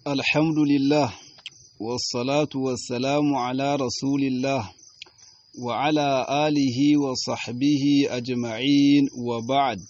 الحمد لله والصلاة والسلام على رسول الله وعلى آله وصحبه أجمعين وبعد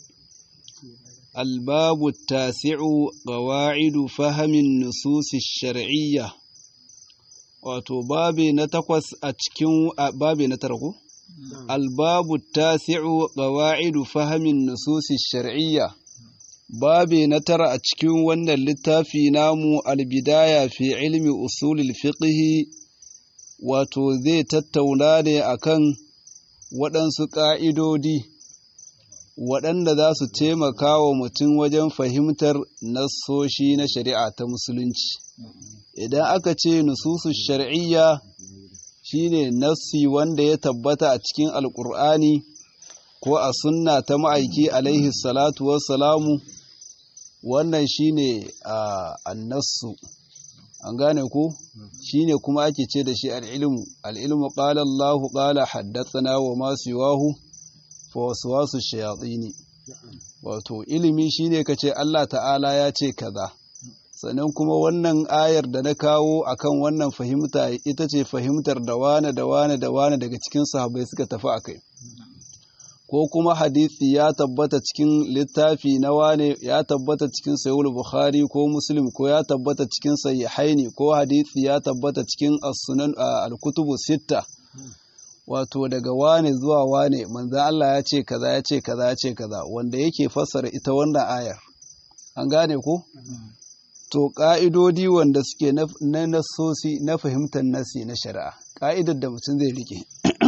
الباب التاسع قواعد فهم النصوص الشرعية wato babi na takwas a cikin babi na tarko albabu tasi'u qawa'idu fahimin nususi shar'iyya babi na tara a cikin wannan littafi namu albidaya fi ilmi usulil fiqhi wato zai tattauna ne akan waɗansu ƙa'idodi waɗanda za su taimaka wa mutum wajen fahimtar nassoshi na shari'a ta musulunci idan aka ce nususu shar'iyya shine nassi wanda ya tabbata a cikin alkur'ani ko a sunna ta ma'aiki alaihi salatu wassalamu wannan shine annasu an gane ko shine kuma ake ce da shi al'ilmu al'ilmu qala Allah qala haddathana wa ma siwahu fa waswasu shayatini wato ilimi shine kace Allah ta'ala ya ce kaza sannan kuma wannan ayar da na kawo akan wannan fahimta ita ce fahimtar da wane da wane da wane daga cikin sahabbai suka tafi a kai ko kuma hadisi ya tabbata cikin littafi na wane ya tabbata cikin sayul bukhari ko muslim ko ya tabbata cikin sahihaini ko hadisi ya tabbata cikin as-sunan al-kutubu sitta wato daga wane zuwa wane manzon Allah ya ce kaza ya ce kaza ya ce kaza wanda yake fassara ita wannan ayar an gane ko to ƙa'idodi wanda suke na nasosi na fahimtar nasi na shari'a ƙa'idar da mutum zai rike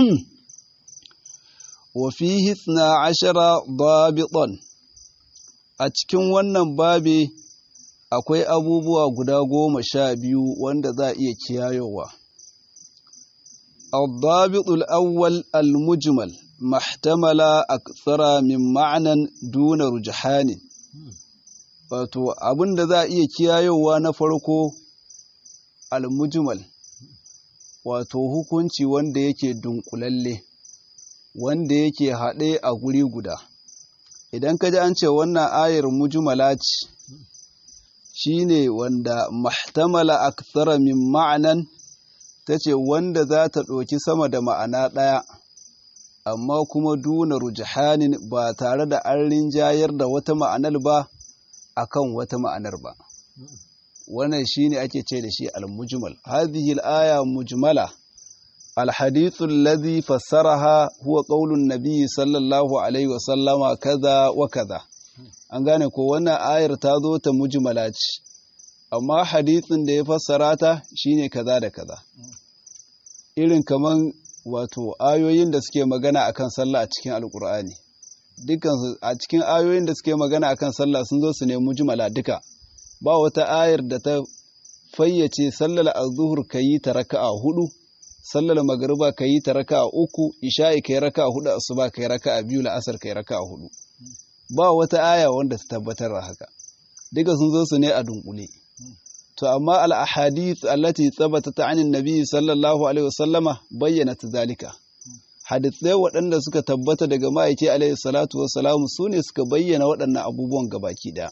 wafihi na ashara babiton a cikin wannan babi akwai abubuwa guda goma sha biyu wanda za a iya kiyayowa الضابط الأول المجمل ما احتمل أكثر من معنى دون رجحان wato abin da za a iya kiyayowa na farko almujmal wato hukunci wanda yake dunkulalle wanda yake haɗe a guri guda idan ka ji an ce wannan ayar mujmala ce shine wanda mahtamala akthara min ma'anan ta ce wanda za ta ɗauki sama da ma'ana ɗaya amma kuma duna rujahanin ba tare da an rinjayar da wata ma'anar ba akan wata ma'anar ba wannan shine ake ce da shi al-mujmal hadhihi al-aya mujmala al-hadith alladhi fassaraha huwa qaulun nabiy sallallahu alaihi wa sallama kaza wa kaza an gane ko wannan ayar ta zo ta mujmala ce amma hadithin da ya fassara ta shine kaza da kaza irin kaman wato ayoyin da suke magana akan sallah a cikin alqur'ani dukansu a cikin ayoyin da suke magana akan sallah sun zo su ne mujmala duka ba wata ayar da ta fayyace sallar azhur kayi ta raka'a hudu sallar magriba kayi ta raka'a uku isha'i kai raka'a hudu asuba kai raka'a biyu la'asar kai raka'a hudu ba wata aya wanda ta tabbatar da haka duka sun zo su ne a dunkule to amma al ahadith allati thabatat anin nabi sallallahu alaihi wasallama bayyana zalika hadithai waɗanda suka tabbata daga ma'aiki alaihi salatu wassalamu su ne suka bayyana waɗannan abubuwan gabaki ɗaya.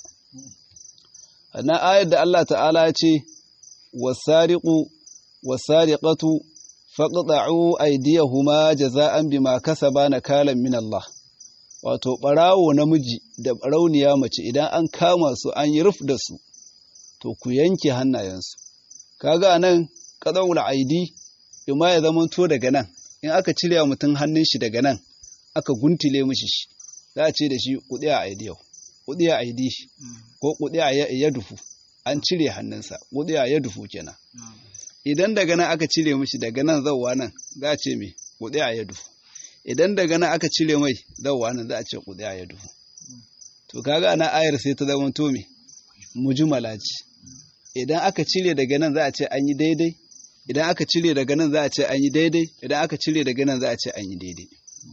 Na ayar da Allah ta'ala ce, wasariƙu wasariƙatu faƙaɗa'u aidiyahuma jaza'an bima kasaba na kalan min Allah. Wato, ɓarawo namiji da ɓarauniya mace idan an kama su an yi ruf da su, to ku yanke hannayensu. Kaga nan, ƙaɗa'ul aidi, ima ya zamanto daga nan, in aka cire wa mutum hannun shi daga nan aka guntile mishi shi za a ce da shi kuɗi a aidiyau kuɗi a aidi shi ko kuɗi a ya dufu an cire hannunsa kuɗi a ya dufu kenan idan daga nan aka cire mishi daga nan zauwa nan za a ce me kuɗi a ya dufu idan daga nan aka cire mai zauwa nan za a ce kuɗi a ya dufu to kaga ana ayar sai ta zama to me mujmala ce idan aka cire daga nan za a ce an yi daidai idan aka cire daga nan za a ce an yi daidai idan aka cire daga nan za a ce an yi daidai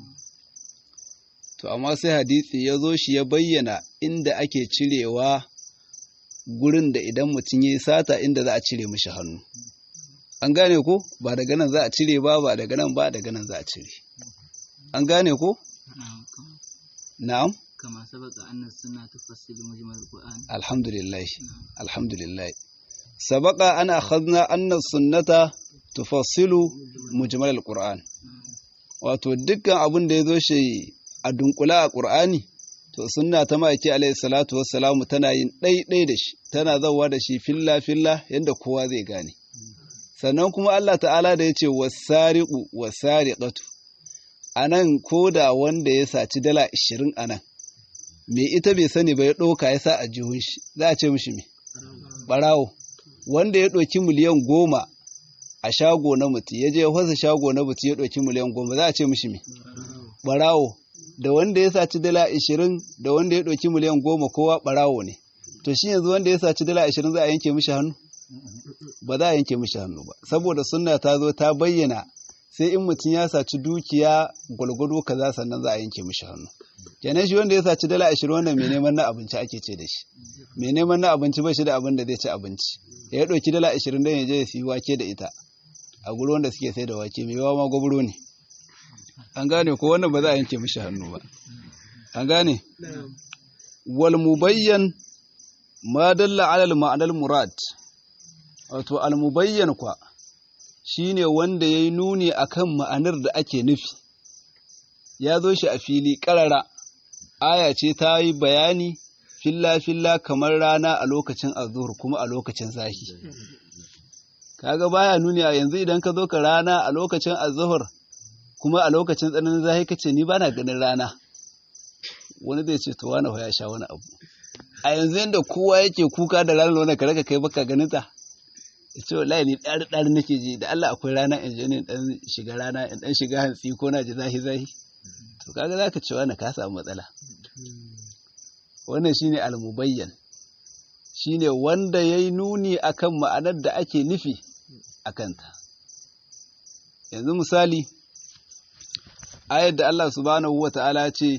to amma sai hadisi ya zo shi ya bayyana inda ake cirewa gurin da idan mutum ya yi sata inda za a cire mishi hannu an gane ko ba daga nan za a cire ba ba daga nan ba daga nan za a cire an gane ko na'am كما سبق أن السنة تفصل مجمل القرآن alhamdulillah alhamdulillah sabaka ana akhadna anna sunnata tufassilu mujmal alquran wato dukkan abin da yazo shi a dunkula a qur'ani to sunna ta maki alayhi salatu wassalamu tana yin ɗaiɗai da shi tana zawa da shi filla filla yanda kowa zai gane sannan kuma Allah ta'ala da yace wasariqu wasariqatu anan koda wanda ya saci dala 20 anan me ita bai sani ba ya ɗauka ya sa a jihun shi za a ce mishi me ɓarawo wanda ya ɗauki miliyan goma a shago na mutu ya je fasa shago na mutu ya ɗauki miliyan goma za a ce mishi me ɓarawo da wanda ya saci dala ashirin da wanda ya ɗauki miliyan goma kowa ɓarawo ne to shi yanzu wanda ya saci dala ashirin za a yanke mishi hannu ba za a yanke mishi hannu ba saboda sunna ta zo ta bayyana sai in mutum ya saci dukiya gwalgwado kaza sannan za a yanke mishi hannu kenan shi wanda ya saci dala ashirin wannan mai neman na abinci ake ce da shi mai neman na abinci ba shi da abin da zai ci abinci ya ɗauki dala ashirin don ya je ya siyi wake da ita a guri wanda suke sai da wake mai yawa ma gwabro ne an gane ko wannan ba za a yanke mishi hannu ba an gane wal mubayyan ma dalla ala al ma'anal murad wato al mubayyan kwa shine wanda yayi nuni akan ma'anar da ake nufi ya zo shi a fili karara aya ce ta yi bayani filla-filla kamar rana a lokacin azur kuma a lokacin zahi kaga baya nuni a yanzu idan ka zo ka rana a lokacin azhur kuma a lokacin tsananin zahi kace ni bana ganin rana wani zai ce to wani ya sha wani abu a yanzu yanda kowa yake kuka da ranar wani ka raka kai baka ganin ta ya ce wallahi ni ɗari ɗari nake ji da Allah akwai rana in je ne dan shiga rana in dan shiga hantsi ko na ji zahi zahi to kaga zaka ce wani ka samu matsala wannan shine almubayyan shine wanda yayi nuni akan ma'anar da ake nufi akan ta yanzu misali ayar da Allah subhanahu wata'ala ce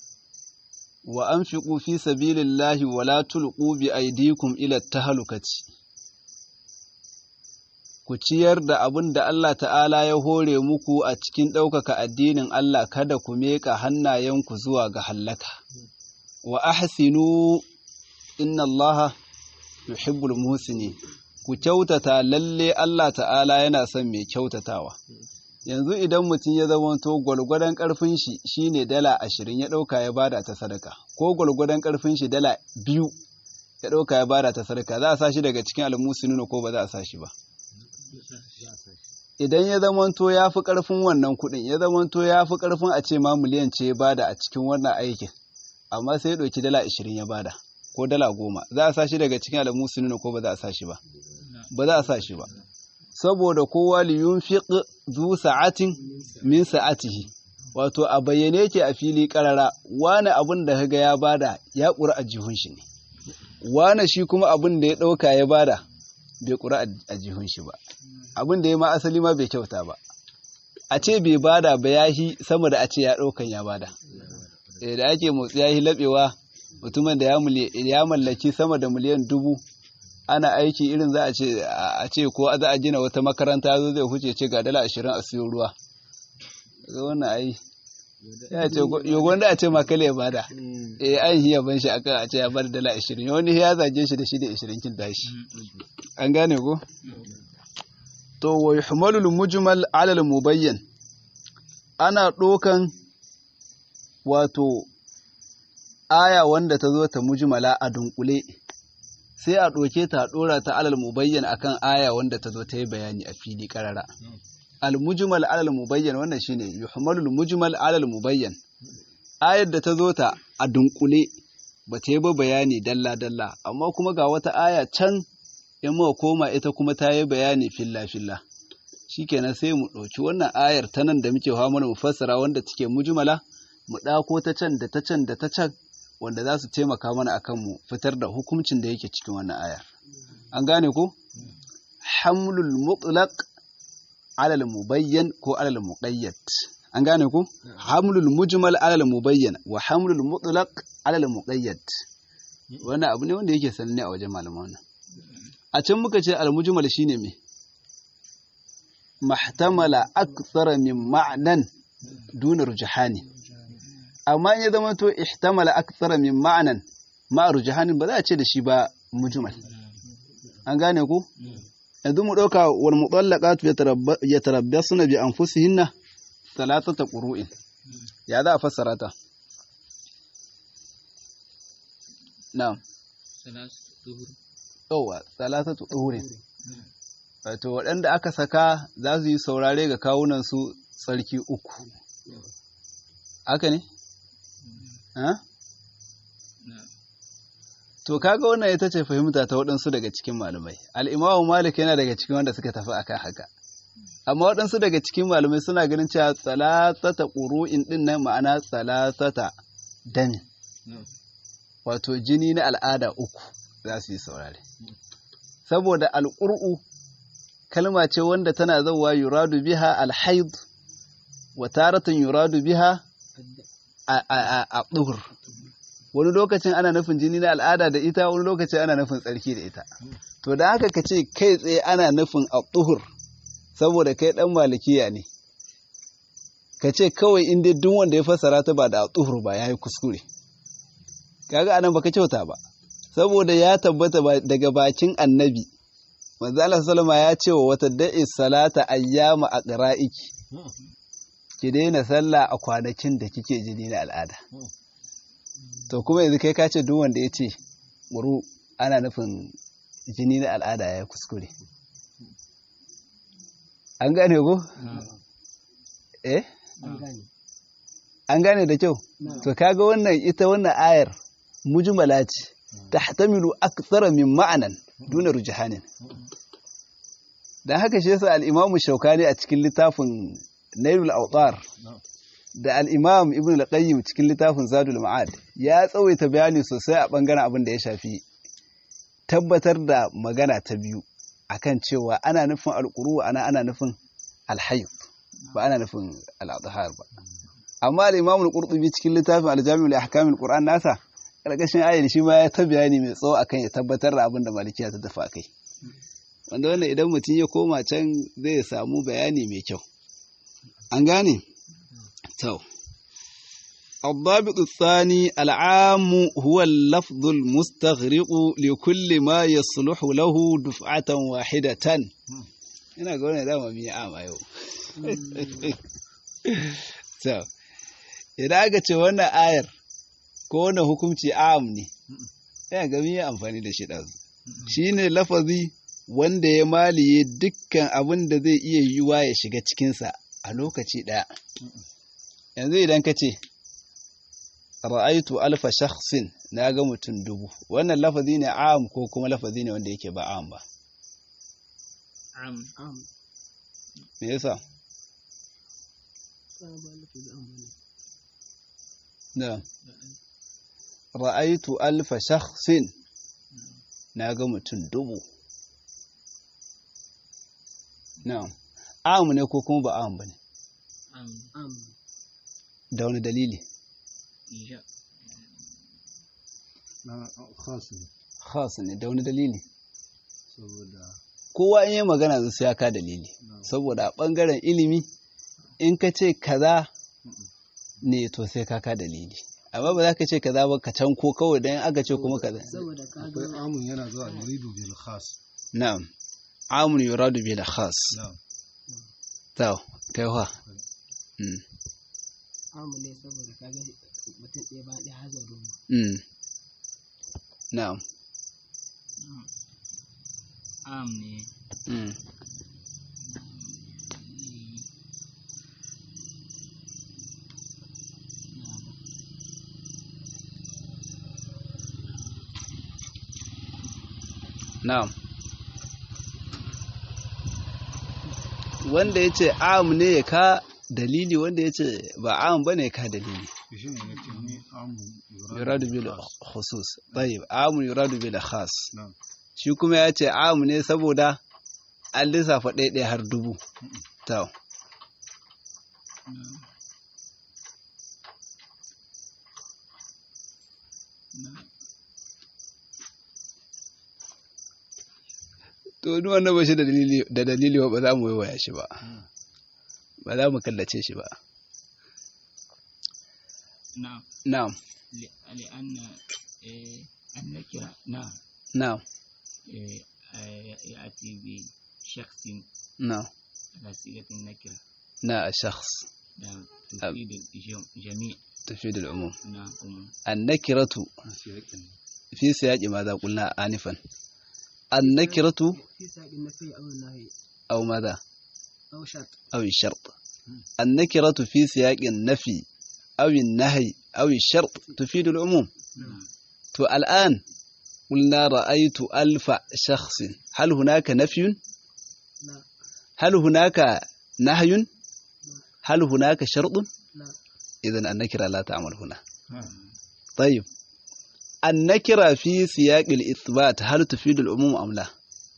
wa anfiqu fi sabilillahi wa la tulqu bi aydikum ila tahlukati ku ciyar da abin da Allah ta'ala ya hore muku a cikin ɗaukaka addinin Allah kada ku meƙa hannayenku zuwa ga hallaka. Wa ahsinu inna Allah yuhibbul muhsinin ku kyautata lalle Allah ta'ala yana son mai kyautatawa. Yanzu idan mutum ya zamanto gwalgwadon ƙarfin shi shine dala ashirin ya ɗauka ya bada ta sadaka, ko gwalgwadon ƙarfin shi dala biyu ya ɗauka ya bada ta sadaka, za a sa shi daga cikin almusinuna ko ba za a sa shi ba. idan ya zamanto ya fi ƙarfin wannan kuɗin ya zamanto ya fi ƙarfin a ce ma miliyan ce ya bada a cikin wannan aikin amma sai ya ɗauki dala ashirin ya bada ko dala goma za a sa shi daga cikin alamu sununa ko ba za a sa shi ba ba za a sa shi ba saboda kowa liyun fiq zu sa'atin min sa'atihi wato a bayyane yake a fili karara wani abin da kaga ya bada ya ƙura a jihun shi ne wani shi kuma abin da ya ɗauka ya bada bai ƙura a jihun shi ba abin da ya ma asali ma bai kyauta ba a ce bai bada ba ya yi sama da a ce ya ɗaukan ya bada da ake motsi ya yi laɓewa mutumin da ya mallaki sama da miliyan dubu ana aiki irin za a ce a ce ko za a gina wata makaranta zo zai huce ce ga dala ashirin a siyo ruwa ga wannan ai ya ce yogon da a ce makale ya bada eh an hiya ban shi akan a ce ya bada dala ashirin wani ya zage shi da shi da ashirin kin tashi an gane ko to wa yuhmalu al-mujmal ala al-mubayyan ana dokan wato aya wanda ta zo ta mujmala a dunkule sai a doke ta a dora ta alal mubayyan akan aya wanda ta zo ta yi bayani a fili karara al-mujmal ala al-mubayyan wannan shine yuhmalu al-mujmal ala al-mubayyan ayar da ta zo ta a dunkule ba ta yi ba bayani dalla dalla amma kuma ga wata aya can in muka koma ita kuma ta yi bayani filla-filla shikenan sai mu ɗauki wannan ayar ta nan da muke hawa mana mu fassara wanda take mujmala mu ɗako ta can da ta can da ta can wanda za su taimaka mana akan mu fitar da hukuncin da yake cikin wannan ayar an gane ko hamlul mutlaq ala mubayyan ko ala muqayyad an gane ko hamlul mujmal ala mubayyan wa hamlul mutlaq ala muqayyad wannan abu ne wanda yake sananne a wajen malaman nan a can muka ce al-mujmal shine me mahtamala akthara min ma'nan duna rujhani amma in ya zama to ihtamala akthara min ma'nan ma rujhanin ba za a ce da shi ba mujmal an gane ku yanzu mu ɗauka wal mutallaqatu yatarabbasuna bi anfusihinna thalathata qurun ya za a fassara ta na'am yawa thalathatu qururin wato waɗanda aka saka za su yi saurare ga kawunan su tsarki uku haka ne ha To kaga wannan ita ce fahimta ta waɗansu daga cikin malamai. Al'imamu Malik yana daga cikin wanda suka tafi akan haka. Amma waɗansu daga cikin malamai suna ganin cewa tsalatata ƙuru'in ɗin nan ma'ana tsalatata dami. Wato jini na al'ada uku za su yi saurare. Saboda al'ur'u kalma ce wanda tana zauwa yuradu biha alhaid wa taratan yuradu biha a ɗuhur. wani lokacin ana nufin jini na al'ada da ita wani lokacin ana nufin tsarki da ita to da haka ka ce kai tsaye ana nufin a tuhur saboda kai dan malikiya ne ka ce kawai inda duk wanda ya fassara ta ba da a tuhur ba ya yi kuskure kaga anan baka kyauta ba saboda ya tabbata daga bakin annabi manzo Allah sallama ya ce wa wata da'i salata ayyama aqra'iki ki daina sallah a kwanakin da kike jini na al'ada to kuma yanzu kai ka ce duk wanda ya ce wuru ana nufin jini na al'ada ya kuskure an gane ko? eh? an gane da kyau to kaga wannan ita wannan ayar mujmala ce tahtamilu akthara min ma'anan duna rujhanin dan haka shi yasa al-imamu shaukani a cikin littafin nailul awtar da al'imam ibn al-qayyim cikin littafin zadul ma'ad ya tsawaita bayani sosai a ɓangaren abin da ya shafi tabbatar da magana ta biyu akan cewa ana nufin alƙuru ana ana nufin alhayyub ba ana nufin al'adhar ba amma al'imam al-qurtubi cikin littafin al-jami'ul ahkam al-qur'an nasa karkashin ayar shi ma ya ta bayani mai tsawo akan ya tabbatar da abin da malikiya ta tafi akai wanda wannan idan mutum ya koma can zai samu bayani mai kyau an gane تو الضابط الثاني العام هو اللفظ المستغرق لكل ما يصلح له دفعة واحدة ina ga wannan dama miya ama yau so idan aka ce wannan ayar ko wannan hukunci am ne ina ga miya amfani da shi ɗazu shine lafazi wanda ya maliye dukkan abin da zai iya yiwuwa ya shiga cikinsa a lokaci ɗaya yanzu idan ka ce ra'aitu alfa shakhsin na ga mutum dubu wannan lafazi ne am ko kuma lafazi ne wanda yake ba am ba am me yasa da ra'aitu alfa shakhsin na ga mutum dubu na am ne ko kuma ba am ba ne am da wani dalili iya na khas ne khas ne da wani dalili saboda kowa in yi magana zai sai ya ka dalili saboda a ɓangaren ilimi in ka ce kaza ne to sai ka ka dalili amma ba za ka ce kaza ba ka can ko kawai dan aka ce kuma kaza saboda ka akwai amun yana zuwa yuridu bil khas na'am amun yuradu bil khas na'am to kai wa mm amu ne saboda ka ga mutum ɗaya ba ɗaya hazo dubu mm na'am am ne mm na'am wanda ya ce am ne ya ka dalili wanda ya ce ba am ba ne ya ka dalili shi ne ya ce ni amun yuradu bil khusus tayyib am yuradu bil khas na'am shi kuma ya ce am ne saboda an lissafa ɗaiɗaya har dubu to to duk wanda ba shi da dalili da dalili ba za mu yi waya shi ba ba za mu kallace shi ba نعم na'am ل- لأن إيه، النكرة نعم na'am إيه، إيه، يأتي بشخص na على صيغة النكرة na shakhs نعم تفيد الجميع تفيد العموم نعم عموم. النكرة في سياق ماذا قلنا آنفا النكرة في ساق النفي أو النهي أو ماذا أو شرط أو الشرط النكرة في سياق النفي أو النهي أو الشرط تفيد العموم نعم تو الآن قلنا رأيت ألف شخص هل هناك نفي لا هل هناك نهي هل هناك شرط لا إذا النكرة لا تعمل هنا طيب النكرة في سياق الإثبات هل تفيد العموم أم لا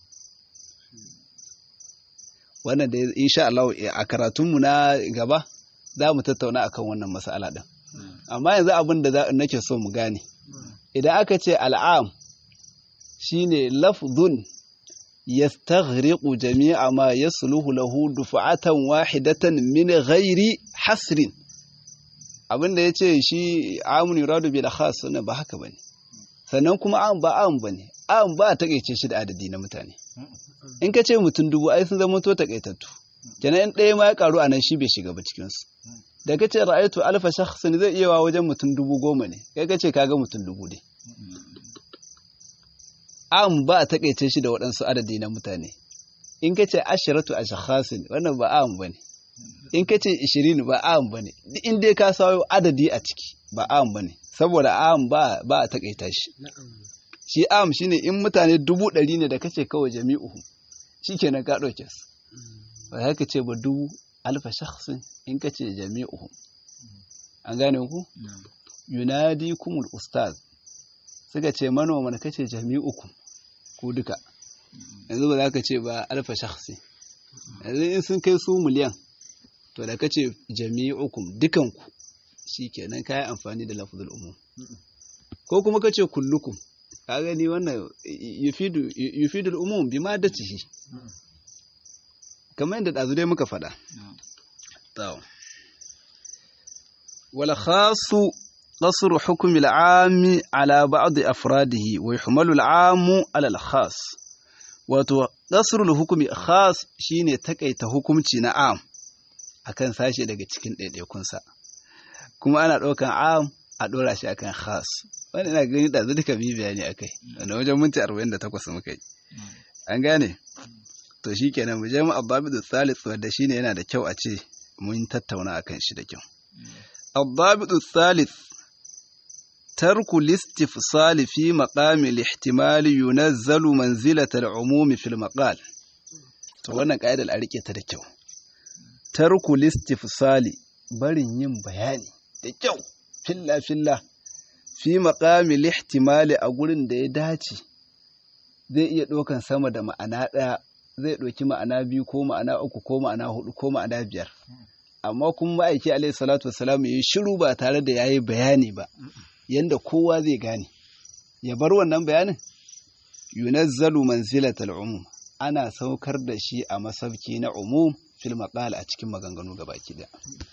wannan da insha Allah a karatunmu na gaba za mu tattauna akan wannan mas'ala din amma yanzu abin da za- nake so mu gane idan aka ce al'am shine lafzun yastaghriqu jami'a ma yasluhu lahu dufa'atan wahidatan min ghairi hasrin abin da yace shi amun yuradu bil khas wannan ba haka bane sannan kuma am ba am bane am ba a takeice shi da adadi na mutane in ka ce mutum dubu ai sun zama to takaitattu kenan in ɗaya ma ya karu anan shi bai shiga ba cikin su da ka ce ra'aytu alfa shakhsin zai iya wa wajen mutum dubu goma ne kai ka ce kaga mutum dubu ne am ba a takaice shi da waɗansu adadi na mutane in ka ce ashiratu a shakhasin wannan ba am ba ne in ka ce ishirin ba am ba ne duk in dai ka sayo adadi a ciki ba am ba ne saboda am ba ba a takaita shi na'am shi am shine in mutane dubu ɗari ne da kace kawai jami'uhu shikenan ka ɗauke su ba za ka ce ba dubu alfa shakhsin in ka ce jami'uhu an gane ku نعم yunadi kumul ustaz suka ce manoman kace jami'ukum ku duka yanzu ba za ka ce ba alfa shakhsi yanzu in sun kai su miliyan to da kace jami'ukum dukanku shikenan kai amfani da lafzul umum ko kuma kace kullukum ka gani wannan yufidu yufidu al-umum bima datihi kamar yadda dazu dai muka faɗa نعم طيب والخاص قصر حكم العام على بعض أفراده ويحمل العام على الخاص wato ƙasrul hukumi khas shine takaita hukumci na am akan sashe daga cikin ɗaiɗaikunsa kuma ana ɗaukan am a ɗora shi akan khas wani ina gani da duka bi bayani akai wanda wajen minti 48 muka yi an gane to shikenan mu je mu abbabidu thalith wanda shine yana da kyau a ce mun tattauna akan shi da kyau الضابط الثالث ترك الاستفصال في مقام الاحتمال ينزل منزلة العموم في المقال to wannan ƙa'idar a rike ta da kyau tarku listifsali barin yin bayani da kyau filla filla fi maqami lihtimali a gurin da ya dace zai iya ɗaukan sama da ma'ana ɗaya zai ɗauki ma'ana biyu ko ma'ana uku ko ma'ana hudu ko ma'ana biyar amma kuma ma'aiki alaihi salatu wassalam ya yi shiru ba tare da ya yi bayani ba yanda kowa zai gane ya bar wannan bayanin yunazzalu manzilatal umum ana saukar da shi a masauki na umum fil maqal a cikin maganganu gabaki daya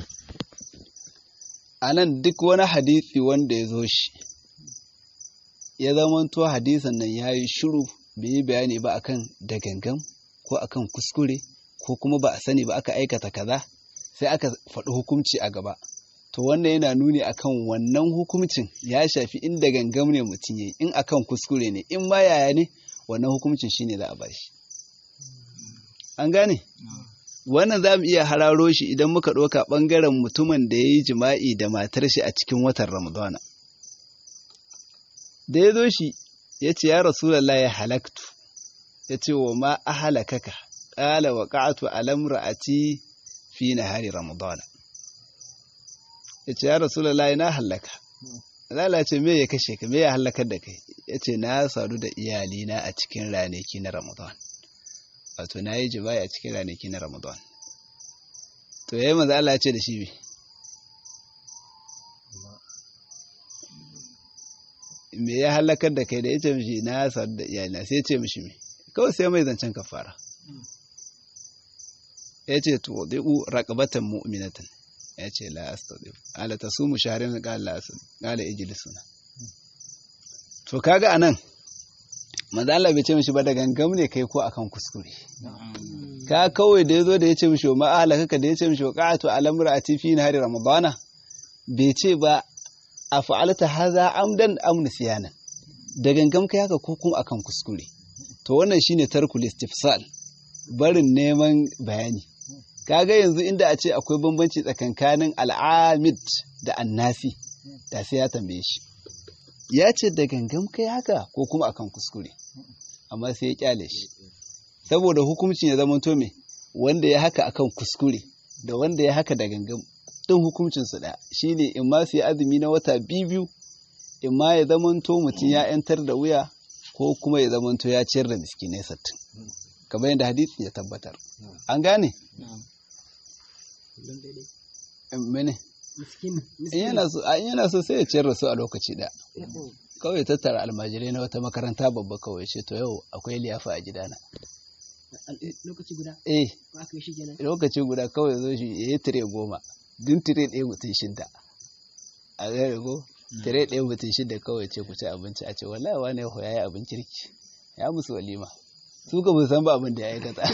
anan duk wani hadisi wanda ya zo shi ya zamanto hadisin nan ya yi shiru bai yi bayani ba akan da gangan ko akan kuskure ko kuma ba a sani ba aka aikata kaza sai aka faɗi hukunci a gaba to wannan yana nuni akan wannan hukuncin ya shafi inda gangam ne mutum yayi in akan kuskure ne in ma yaya ne wannan hukuncin shine za a bashi an gane wannan za mu iya hararo shi idan muka ɗauka ɓangaren mutumin da ya yi jima'i da matar shi a cikin watan ramadana da ya zo shi ya ce ya rasulallah ya halaktu ya ce wa ma a halakaka ƙala wa ƙa'atu alamra'ati fi nahari ramadana ya ce ya rasulallah na halaka lalace me ya kashe ka me ya halakar da kai ya ce na sadu da iyalina a cikin ranaki na ramadan wato na yi jima'i a cikin ranaki na ramadan to ya yi maza Allah ce da shi bi me ya halakar da kai da ya ce mishi na sadu da iyalina sai ya ce mishi me kawai sai mai zancen kafara ya ce to dai'u raqabatan mu'minatan ya ce la astadif ala tasumu shahrin qala la astadif qala ijlisuna to kaga anan manzo Allah bai ce mishi ba da gangam ne kai ko akan kuskure ka kawai da yazo da ya ce mishi ma ahlaka da ya ce mishi qa'atu al-amra fi nahari ramadana bai ce ba a fa'alta haza amdan am nisyanan da gangam kai haka ko kuma akan kuskure to wannan shine tarkul istifsal barin neman bayani kaga yanzu inda a ce akwai bambanci tsakankanin al'amid da annasi da sai ya tambaye shi ya ce da gangam kai haka ko kuma akan kuskure amma sai ya kyale shi saboda hukuncin ya zama to me wanda ya haka akan kuskure da wanda ya haka da gangam din hukuncin su ɗaya shine in ma su yi azumi na wata biyu in ma ya zamanto mutum ya yantar da wuya ko kuma ya zamanto ya ciyar da miskinai sattin kamar yadda hadisi ya tabbatar an gane kullum daidai mene miskin in miskin yana so in yana so sai ya ciyar da su a lokaci ɗaya kawai ya tattara almajirai na wata makaranta babba kawai ce to yau akwai liyafa a gidana lokaci guda eh ba aka yi shi kenan lokaci guda kawai zo shi ya yi tire goma din tire ɗaya mutum shida a gare ko tire ɗaya mutum shida kawai ce ku ci abinci a ce wallahi wani ya yi abin kirki ya musu walima su ka bu san ba abin da ya aikata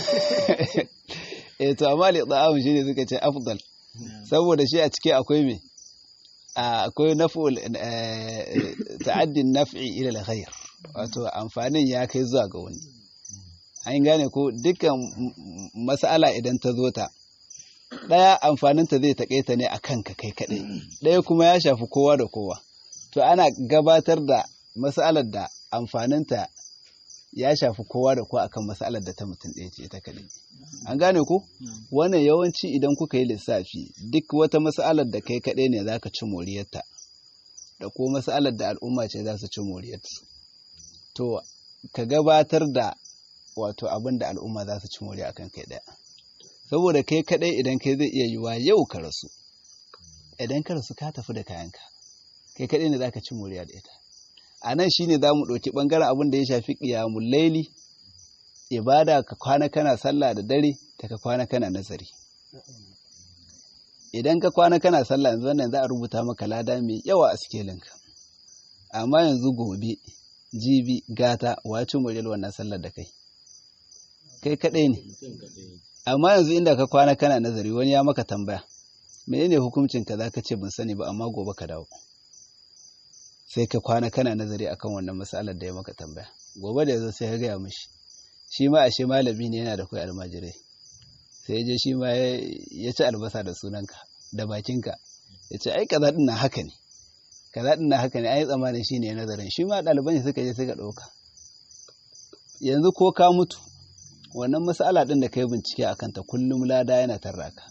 eh to amma li ta'am shi ne suka ce afdal saboda shi a ciki akwai me a akwai naf'ul eh, ta'addin naf'i ila al-khair wato amfanin ya kai zuwa ga wani an gane ko dukkan m- m- mas'ala idan ta zo ta ɗaya amfaninta zai taƙaita ne a kanka kai kaɗai ɗaya kuma ya shafi kowa da kowa to ana gabatar da mas'alar da amfaninta ya shafi kowa da kowa akan mas'alar da ta mutum ɗaya ce ta kaɗai an gane ko wannan yawanci idan kuka yi lissafi duk wata mas'alar da kai kaɗai ne za ka ci moriyarta da ko mas'alar da al'umma ce za su ci moriyarta to ka gabatar da wato abin da al'umma za su ci moriya akan kai ɗaya saboda kai kaɗai idan kai zai iya yiwa yau ka rasu idan ka rasu ka tafi da kayanka kai kaɗai ne za ka ci moriya da ita a nan shine za mu ɗauki ɓangaren abin da ya shafi ƙiyamun laili ibada ka kwana kana sallah da dare ta ka kwana kana nazari idan ka kwana kana sallah yanzu wannan za a rubuta maka lada mai yawa a sikelinka amma yanzu gobe jibi gata wace muryar wannan sallar da kai kai kaɗai ne amma yanzu inda ka kwana kana nazari wani ya maka tambaya menene hukuncin ka zaka ce ban sani ba amma gobe ka dawo sai ka kwana kana nazari akan wannan matsalar da ya maka tambaya gobe da yazo sai ka gaya mishi shi ma ashe malami ne yana da kai almajirai sai ya je shi ma ya ya ci albasa da sunanka da bakinka ya ce ai kaza din nan haka ne kaza din nan haka ne ai tsammanin shi ne nazarin shi ma ɗaliban shi suka je suka ɗauka yanzu ko ka mutu wannan mas'ala ɗin da ka yi bincike a kanta kullum lada yana tarraka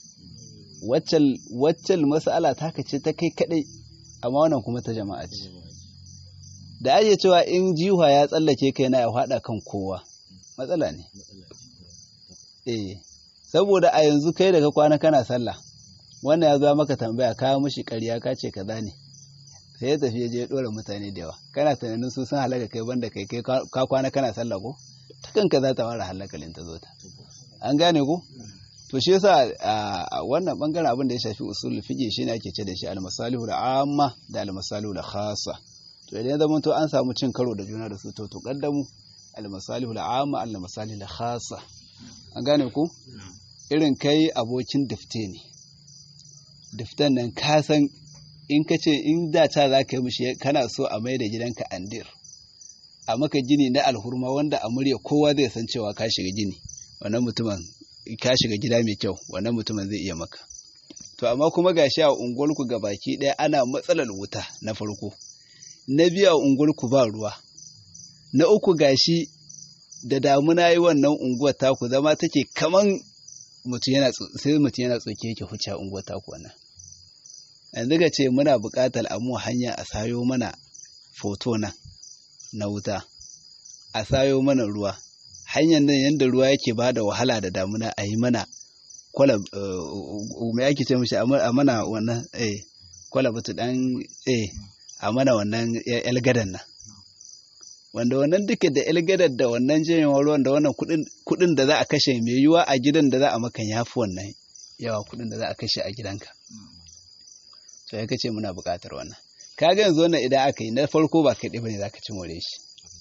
waccal mas'ala ta ce ta kai kaɗai amma wannan kuma ta jama'a ce da ake cewa in jiwa ya tsallake kai na ya haɗa kan kowa matsala ne eh saboda a yanzu kai daga kwana kana sallah wannan ya zo maka tambaya ka mishi ƙarya ka ce kaza ne sai ya tafi ya je ya ɗora mutane da yawa kana tunanin su sun halaka kai banda kai kai ka kwana kana sallah ko ta kanka za ta fara halakalin ta zo ta an gane ko to shi yasa a wannan bangaren abin da ya shafi usul fiqh shine ake ce da shi al-masalihul amma da al-masalihul khassa to idan zaman to an samu cin karo da juna da su to to kaddamu al-masalihul amma al-masalihul khassa an gane ko irin kai abokin difte ne diften nan ka san in ka ce in da ta za ka yi mishi kana so a mai da gidanka andir a maka gini na alhurma wanda a murya kowa zai san cewa ka shiga gini wannan mutumin ka shiga gida mai kyau wannan mutumin zai iya maka to amma kuma gashi a unguwarku ga baki ɗaya ana matsalar wuta na farko na biyu a unguwarku ba ruwa na uku gashi da damuna yi wannan unguwar taku zama take kaman mutum yana sai mutum yana tsoke yake huce a unguwar taku wannan yanzu ga ce muna buƙatar a mu hanya a sayo mana foto nan na wuta a sayo mana ruwa hanyar nan yadda ruwa yake ba da wahala da damuna a yi mana kwalab mai ake ce mishi a mana wannan eh kwalabatu dan eh a mana wannan elgadan nan wanda wannan duka da elgadar da wannan janyewar ruwan da wannan kudin da za a kashe mai yiwuwa a gidan da za a maka yafi wannan yawa kudin da za a kashe a gidanka to ya kace muna buƙatar wannan kaga yanzu wannan idan aka yi na farko ba kai ɗaya bane zaka ci more shi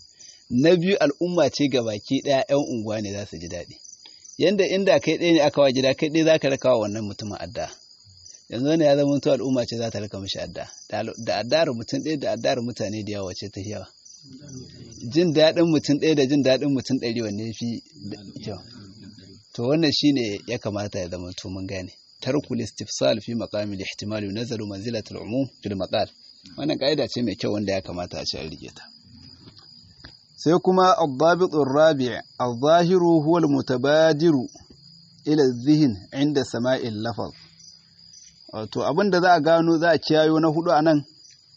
na biyu al'umma ce ga baki ɗaya 'yan unguwa ne za su ji daɗi yanda inda kai ɗaya ne aka wa gida kai ɗaya za ka raka wa wannan mutumin adda yanzu wani ya zama to al'umma ce za ta raka mishi adda da addar mutum ɗaya da addar mutane da yawa ce ta yawa jin daɗin mutum ɗaya da jin daɗin mutum ɗari wanne fi kyau to wannan shine ya kamata ya zama to mun gane tarkul istifsal fi maqamil ihtimal yunzalu manzilatul umum fil maqal wannan kaida ce mai kyau wanda ya kamata a ce an rike ta sai kuma ad-dabit ar-rabi' adh-dhahiru huwa al-mutabadiru ila adh-dhihn 'inda sama'il lafaz wato abinda za a gano za a kiyayo na hudu anan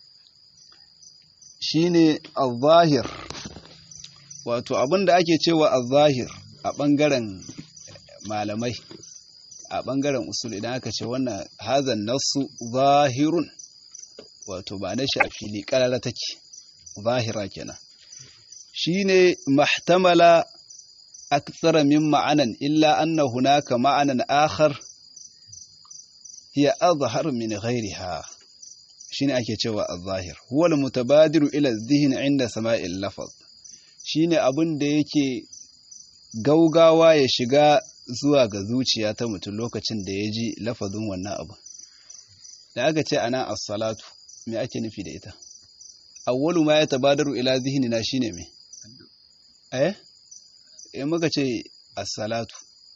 shine al-zahir wato abinda ake cewa al-zahir a bangaren malamai a ɓangaren usul idan aka ce wannan hazan nasu zahirun wato ba na shi a fili ƙarara take zahira kenan shine mahtamala aktsara min ma'anan illa anna hunaka ma'anan akhar hiya azhar min ghayriha shine ake cewa az-zahir huwa al-mutabadiru ila adh-dhihn 'inda sama'il lafaz shine abin da yake gaugawa ya shiga zuwa ga zuciya ta mutum lokacin da ya ji lafazin wannan abu da aka ce ana as-salatu me ake nufi da ita awwalu ma yatabadaru ila zihnina shine me eh eh muka ce as-salatu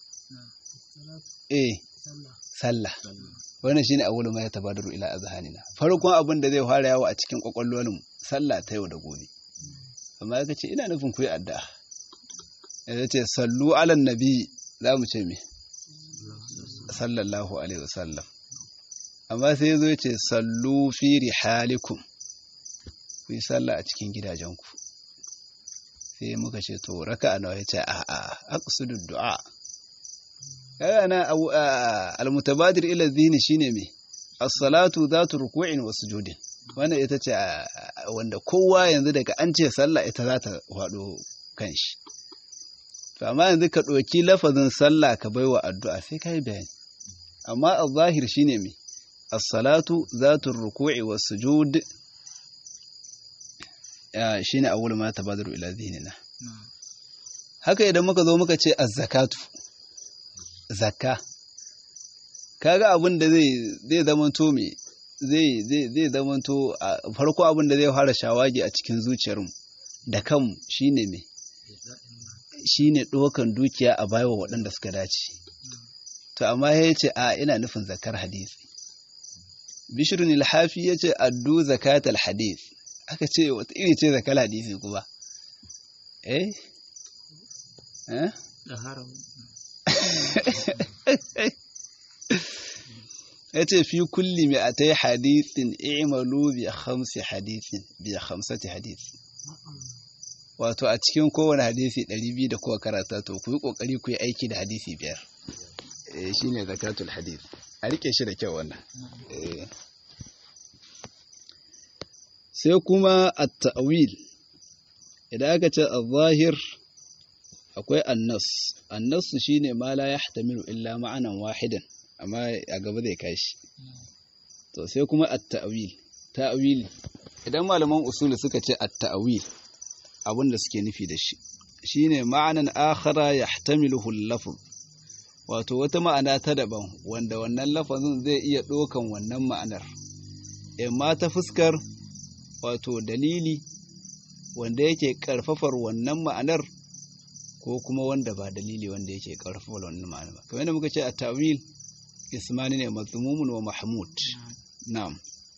eh sallah wannan shine awwalu ma yatabadaru ila azhanina farkon abin da zai fara yawo a cikin kwakwalwar sallah ta yau da gobe amma aka ce ina nufin ku yi addu'a ya ce sallu ala nabi za mu ce me sallallahu alaihi wasallam amma sai zo ya ce sallu fi rihalikum ku yi sallah a cikin gidajenku sai muka ce to raka nawa ya ce a a aqsudu du'a kaga na almutabadir ila dhihni shine me as-salatu zatu ruku'in wa sujudin wannan ita ce wanda kowa yanzu daga an ce sallah ita za ta faɗo kanshi to amma yanzu ka ɗauki lafazin sallah ka baiwa addu'a sai ka yi bayani amma al-zahir shine me as-salatu zatu ruku'i was sujud ya shine awwal ma tabadaru ila zihnina haka idan muka zo muka ce az-zakatu zakka kaga abin da zai zai zamanto me zai zai zai zamanto farko abin da zai fara shawagi a cikin zuciyarmu da kanmu shine me shine ɗaukan dukiya a baiwa waɗanda suka dace to amma ya ce a ina nufin zakar hadisi bishirun ilhafi ya ce addu zakatal hadis aka ce wata iri ce zakar hadisi kuma eh eh ya ce fi kulli mai a ta yi hadisin i'malu bi khamsi hadisin bi khamsati hadisi wato a cikin kowane hadisi ɗari biyu da kowa karata to ku yi ƙoƙari ku yi aiki da hadisi biyar shi ne zakatul hadis a rike shi da kyau wannan sai kuma a ta'awil idan aka ce a zahir akwai annas annas shi ne ma la ya hatamilu illa ma'anan wahidan amma a gaba zai kashi to sai kuma a ta'awil ta'awil idan malaman usuli suka ce a ta'awil abin da suke nufi da shi shine ma'anan akhara yahtamiluhu al-lafz wato wata ma'ana ta daban wanda wannan lafazin zai iya ɗaukan wannan ma'anar amma ta fuskar wato dalili wanda yake karfafar wannan ma'anar ko kuma wanda ba dalili wanda yake karfafar wannan ma'anar ba kamar yadda muka ce a tawil ismani ne mazmumun wa mahmud na'am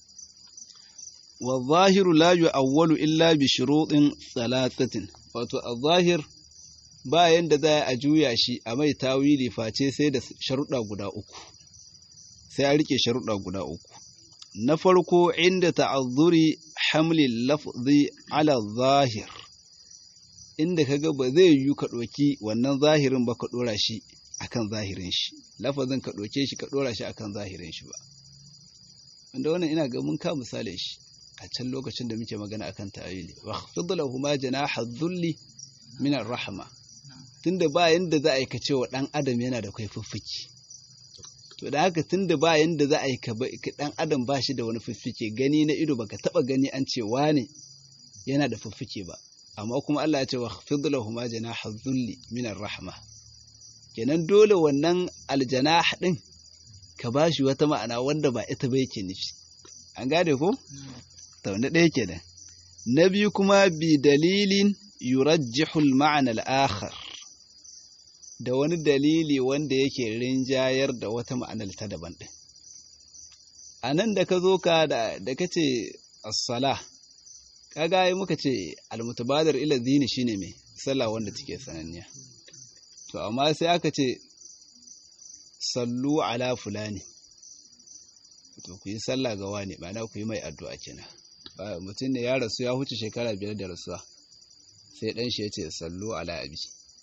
والظاهر لا يؤول إلا بشروط ثلاثة wato al-zahir ba yanda za a juya shi a mai tawili face sai da sharuɗa guda uku sai a rike sharuɗa guda uku na farko inda ta'azzuri hamli lafzi ala zahir inda kaga ba zai yi ka ɗauki wannan zahirin ba ka ɗora shi akan zahirin shi lafazin ka ɗauke shi ka ɗora shi akan zahirin shi ba wanda wannan ina ga mun ka misalin shi a can lokacin da muke magana akan ta'awili wa khfid lahuma janaha dhulli min ar-rahma tunda ba yanda za a yi ka cewa dan adam yana da kai fuffuki to da haka tunda ba yanda za a yi ka dan adam ba shi da wani fuffuke gani na ido baka taba gani an ce wane yana da fuffuke ba amma kuma Allah ya ce wa fidlahuma janaha dhulli min rahma kenan dole wannan aljanah din ka bashi wata ma'ana wanda ba ita ba yake nufi an gane ko to na ɗaya kenan na biyu kuma bi dalilin yurajjihu al-ma'na al-akhar da wani dalili wanda yake rinjayar da wata ma'anar ta daban din a nan da ka zo ka da da kace as-salah kaga ai muka ce al-mutabadir ila dini shine me sallah wanda take sananniya to amma sai aka ce sallu ala fulani to ku yi sallah ga wani ma'ana ku yi mai addu'a kenan mutum ne ya rasu ya huce shekara biyar da rasuwa sai dan shi ya ce sallu ala abi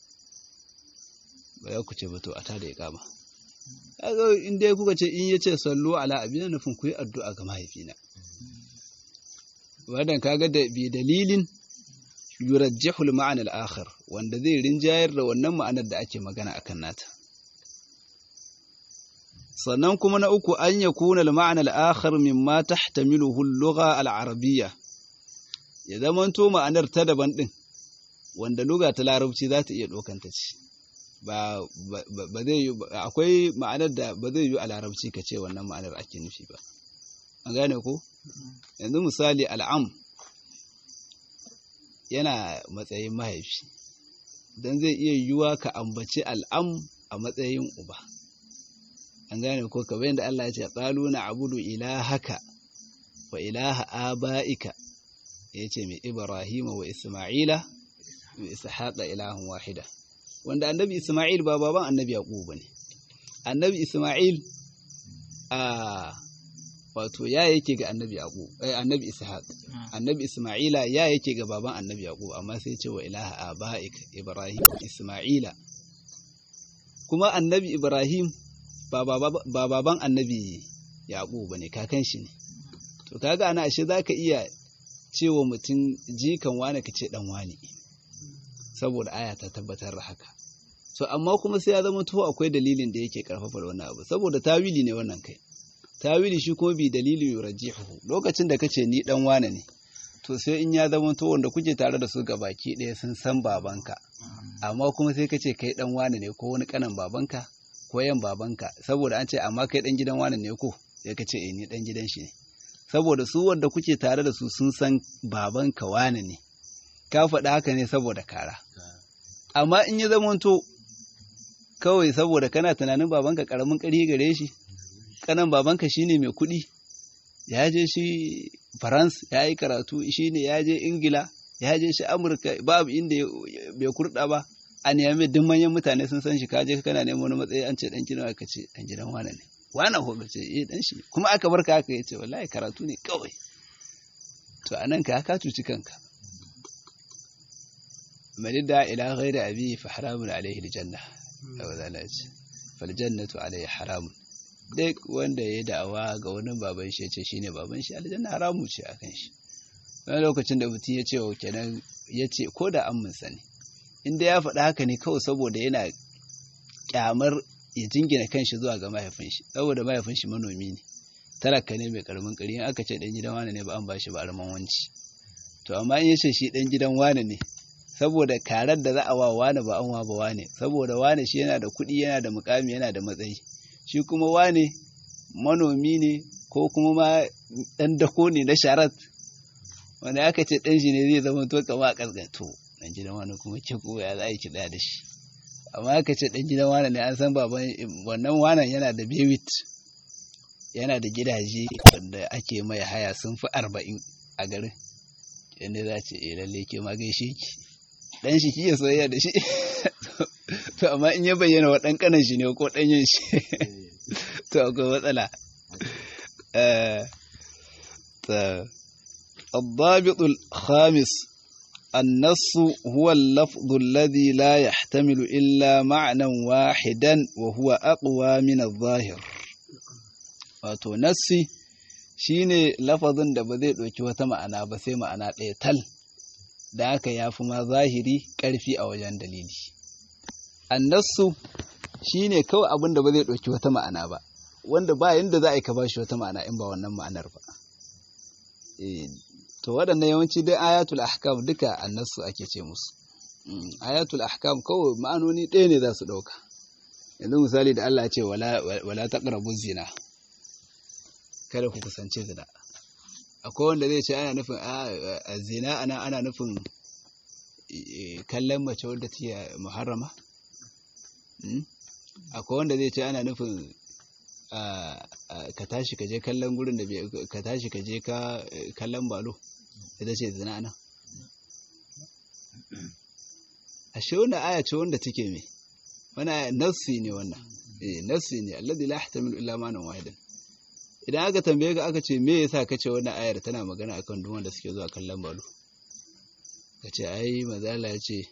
ba ya ku ce ba to a tada ya kama kaga in dai kuka ce in ya ce sallu ala abi na nufin ku yi addu'a ga mahaifina wannan kaga da bi dalilin yurajjihu al-ma'ana al-akhar wanda zai rinjayar da wannan ma'anar da ake magana akan nata sannan kuma na uku an yakuna al-ma'ana al-akhar mimma tahtamiluhu al-lugha al-arabiyya ya zamanto ma'anar ta daban din wanda lugha ta larabci za ta iya dokanta ce ba ba zai yi akwai ma'anar da ba zai yi a larabci ka ce wannan ma'anar ake nufi ba an gane ko yanzu misali al'am yana matsayin mahaifi don zai iya yiwuwa ka ambaci al'am a matsayin uba an gane ko kamar yadda Allah ya ce qalu na abudu ilahaka wa ilaha aba'ika ya ce mai ibrahima wa isma'ila wa ishaqa ilahun wahida wanda annabi isma'il ba baban annabi yaqub bane annabi isma'il a wato ya yake ga annabi yaqub eh annabi ishaq annabi isma'ila ya yake ga baban annabi yaqub amma sai ce wa ilaha abaik ibrahim isma'ila kuma annabi ibrahim ba baban annabi yaqub bane kakan shi ne to kaga ana ashe zaka iya cewa mutum jikan wani kace dan wani saboda aya ta tabbatar da haka so amma kuma sai ya zama to akwai dalilin da yake karfafa wannan abu saboda tawili ne wannan kai tawili shi kuma bi dalili yurajjihu lokacin da kace ni dan wane ne to sai in ya zama to wanda kuke tare da su ga baki ɗaya sun san babanka amma kuma sai kace kai dan wane ne ko wani kanan babanka ko yan babanka saboda an ce amma kai dan gidan wane ne ko sai kace eh ni dan gidan shi ne saboda su wanda kuke tare da su sun san babanka wane ne ka faɗi haka ne saboda kara amma in ya zama to kawai saboda kana tunanin babanka karamin ƙari gare shi kanan babanka shine mai kuɗi ya je shi France ya yi karatu shine ya je Ingila ya je shi Amurka babu inda bai kurɗa ba a nemi duk manyan mutane sun san shi ka je kana neman wani matsayi an ce dan gidan aka ce dan gidan wane ne wane ko ce eh dan shi kuma aka barka haka yace wallahi karatu ne kawai to anan ka ka cuci kanka manidda ila ghairi abi fa haramun alaihi aljanna aw zalaji fal jannatu alaihi haramun duk wanda ya da'awa ga wani baban shi ya ce shine baban shi aljanna haramu ce akan shi wani lokacin da mutum ya ce wa kenan ya ce ko da an mun sani inda ya faɗi haka ne kawai saboda yana kyamar ya jingina kanshi zuwa ga mahaifin shi saboda mahaifin shi manomi ne talaka ne mai karamin kari in aka ce dan gidan wane ne ba an bashi ba arman wanci to amma in ya ce shi dan gidan wane ne saboda karar da za a wa wane ba an wa ba wane saboda wane shi yana da kuɗi yana da mukami yana da matsayi shi kuma wane manomi ne ko kuma ma ɗan dako ne na sharat wanda aka ce ɗan shi ne zai zama to kama a ƙasƙanto ɗan gidan wani kuma ke kuma ya za a yi kiɗa da shi amma aka ce ɗan gidan wani ne an san baban wannan wanan yana da bewit yana da gidaje wanda ake mai haya sun fi arba'in a garin yadda za ce eh lalle ke ma gaishe ki ɗan shi kiya soyayya da shi to amma in ya bayyana wa ɗan ƙanan shi ne ko ɗanyen shi to akwai matsala الضابط الخامس النص هو اللفظ الذي لا يحتمل إلا معنى واحدا وهو أقوى من الظاهر wato nassi shine lafazin da ba zai ɗauki wata ma'ana ba sai ma'ana ɗaya tal da haka ya fi ma zahiri ƙarfi a wajen dalili annasu shine kawai abin da ba zai ɗauki wata ma'ana ba wanda ba yanda za a yi ka bashi wata ma'ana in ba wannan ma'anar ba to waɗannan yawanci dai ayatul ahkam duka annasu ake ce musu Mm, ayatul ahkam kawai ma'anoni ɗaya ne za su ɗauka yanzu misali da Allah ya ce wala wala taqrabu zina kada ku kusance zina akwai wanda zai ce ana nufin a a zina ana ana nufin eh, kallon mace wadda take muharrama Mm? akwai wanda zai ce ana nufin a- a- ka tashi ka je kallon gurin da bai- ka tashi ka je ka eh, kallon balo ita ce zina ana ashe wannan aya ce wanda take me wannan aya nassi ne wannan eh nassi ne alladhi la yahtamilu illa ma'nan wahidan idan aka tambaye ka aka ce me yasa kace wannan ayar tana magana akan duk wanda suke zuwa kallon balo kace ai mazala ya ce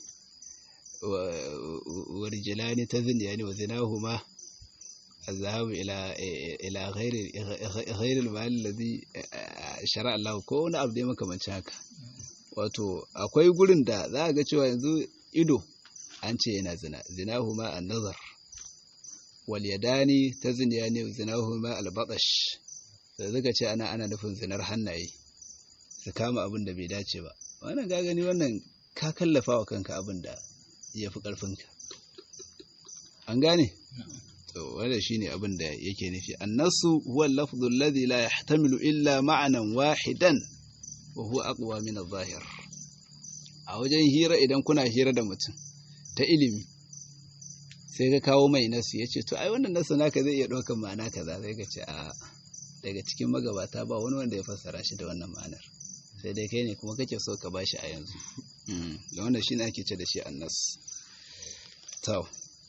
wa rijlani tazniyani wa zinahuma الذهاب إلى إلى غير غير المال الذي شرع الله ko wani abu da makamancin haka wato akwai gurin da za a ga cewa yanzu ido an ce yana zina zinahuma an-nazar wal yadani tazniyani zinahuma al-batash da zaka ce ana ana nufin zinar hannaye su kama abin da bai dace ba wannan ga gani wannan ka kallafa wa kanka abin da yafi karfinka an gane to wanda shine abin da yake nufi annasu huwa al-lafdhu alladhi la yahtamilu illa ma'nan wahidan wa huwa aqwa min adh-dhahir a wajen hira idan kuna hira da mutum ta ilimi sai ka kawo mai nasu yace to ai wannan nasu naka zai iya ɗaukar ma'ana kaza sai ka ce a daga cikin magabata ba wani wanda ya fassara shi da wannan ma'anar sai dai kai ne kuma kake so ka bashi a yanzu da wannan shine ake ce da shi annas to